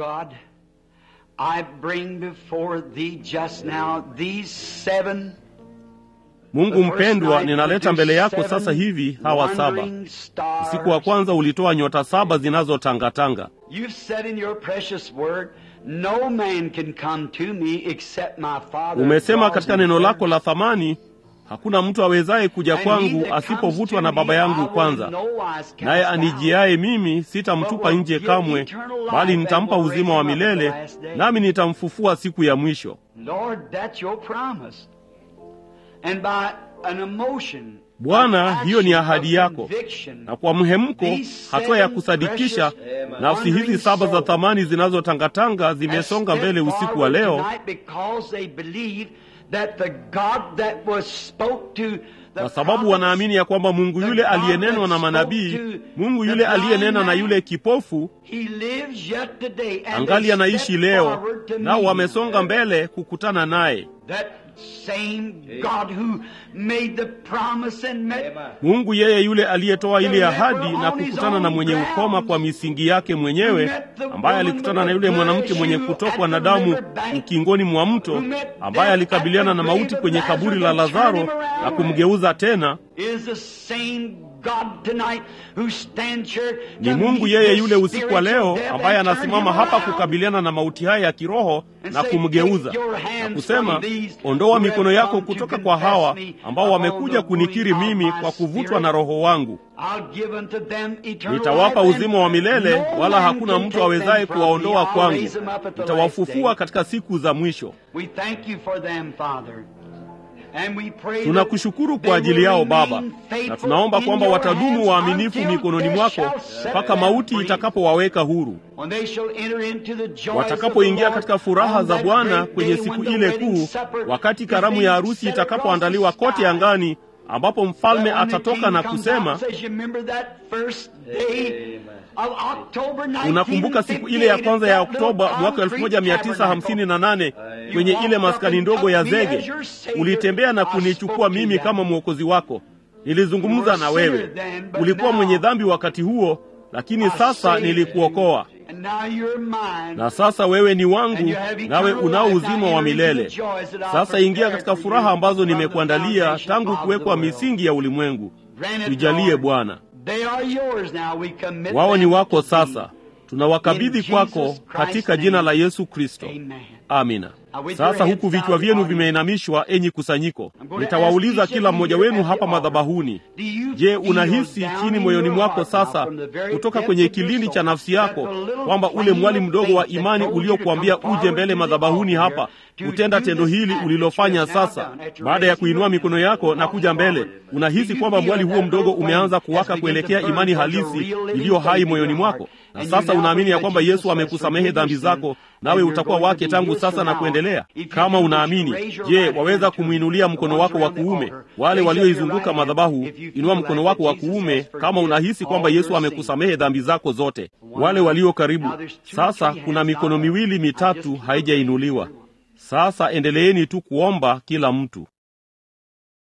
Mungu mpendwa, ninaleta mbele yako sasa hivi hawa saba. Usiku wa kwanza ulitoa nyota saba zinazotangatanga. Umesema katika neno lako la thamani, hakuna mtu awezaye kuja kwangu asipovutwa na Baba yangu kwanza. Naye anijiaye mimi sitamtupa nje kamwe, bali nitampa uzima wa milele, nami nitamfufua siku ya mwisho. Bwana, hiyo ni ahadi yako, na kwa mhemko, hatua ya kusadikisha, nafsi hizi saba za thamani zinazotangatanga zimesonga mbele usiku wa leo kwa sababu wanaamini ya kwamba Mungu yule aliyenenwa na manabii, Mungu yule aliyenena na yule kipofu angali anaishi leo, nao wamesonga mbele kukutana naye. Mungu yeye yule aliyetoa ile ahadi na kukutana na mwenye ukoma kwa misingi yake mwenyewe, ambaye alikutana na yule mwanamke mwenye kutokwa na damu ukingoni mwa mto, ambaye alikabiliana na mauti kwenye kaburi la Lazaro na kumgeuza tena Ni Mungu yeye yule usiku wa leo ambaye anasimama hapa kukabiliana na mauti haya ya kiroho na kumgeuza na kusema, ondoa mikono yako kutoka kwa hawa ambao wamekuja kunikiri mimi kwa kuvutwa na Roho wangu. Nitawapa uzima wa milele, wala hakuna mtu awezaye kuwaondoa kwangu. Nitawafufua katika siku za mwisho. Tunakushukuru kwa ajili yao Baba, na tunaomba kwamba watadumu waaminifu mikononi mwako mpaka mauti itakapowaweka huru, watakapoingia katika furaha za Bwana kwenye siku ile kuu, wakati karamu ya harusi itakapoandaliwa kote angani, ambapo mfalme atatoka na kusema Unakumbuka siku ile ya kwanza ya Oktoba mwaka 1958 kwenye ile maskani ndogo ya zege, ulitembea na kunichukua mimi kama mwokozi wako. Nilizungumza na wewe, ulikuwa mwenye dhambi wakati huo, lakini sasa nilikuokoa, na sasa wewe ni wangu, nawe unao uzima wa milele. Sasa ingia katika furaha ambazo nimekuandalia tangu kuwekwa misingi ya ulimwengu. Tujalie Bwana. Wao ni wako sasa, tunawakabidhi kwako katika jina la Yesu Kristo, amina. Sasa huku vichwa vyenu vimeinamishwa, enyi kusanyiko, nitawauliza kila mmoja wenu hapa madhabahuni, je, unahisi chini moyoni mwako sasa, kutoka kwenye kilindi cha nafsi yako, kwamba ule mwali mdogo wa imani uliokuambia uje mbele madhabahuni hapa kutenda tendo hili ulilofanya sasa, baada ya kuinua mikono yako na kuja mbele, unahisi kwamba mwali huo mdogo umeanza kuwaka kuelekea imani halisi iliyo hai moyoni mwako, na sasa unaamini ya kwamba Yesu amekusamehe dhambi zako, nawe utakuwa wake tangu sasa na kuendelea. Kama unaamini, je, waweza kumwinulia mkono wako wa kuume? Wale walioizunguka madhabahu, inua mkono wako wa kuume kama unahisi kwamba Yesu amekusamehe dhambi zako zote. Wale walio karibu, sasa kuna mikono miwili mitatu haijainuliwa. Sasa endeleeni tu kuomba kila mtu.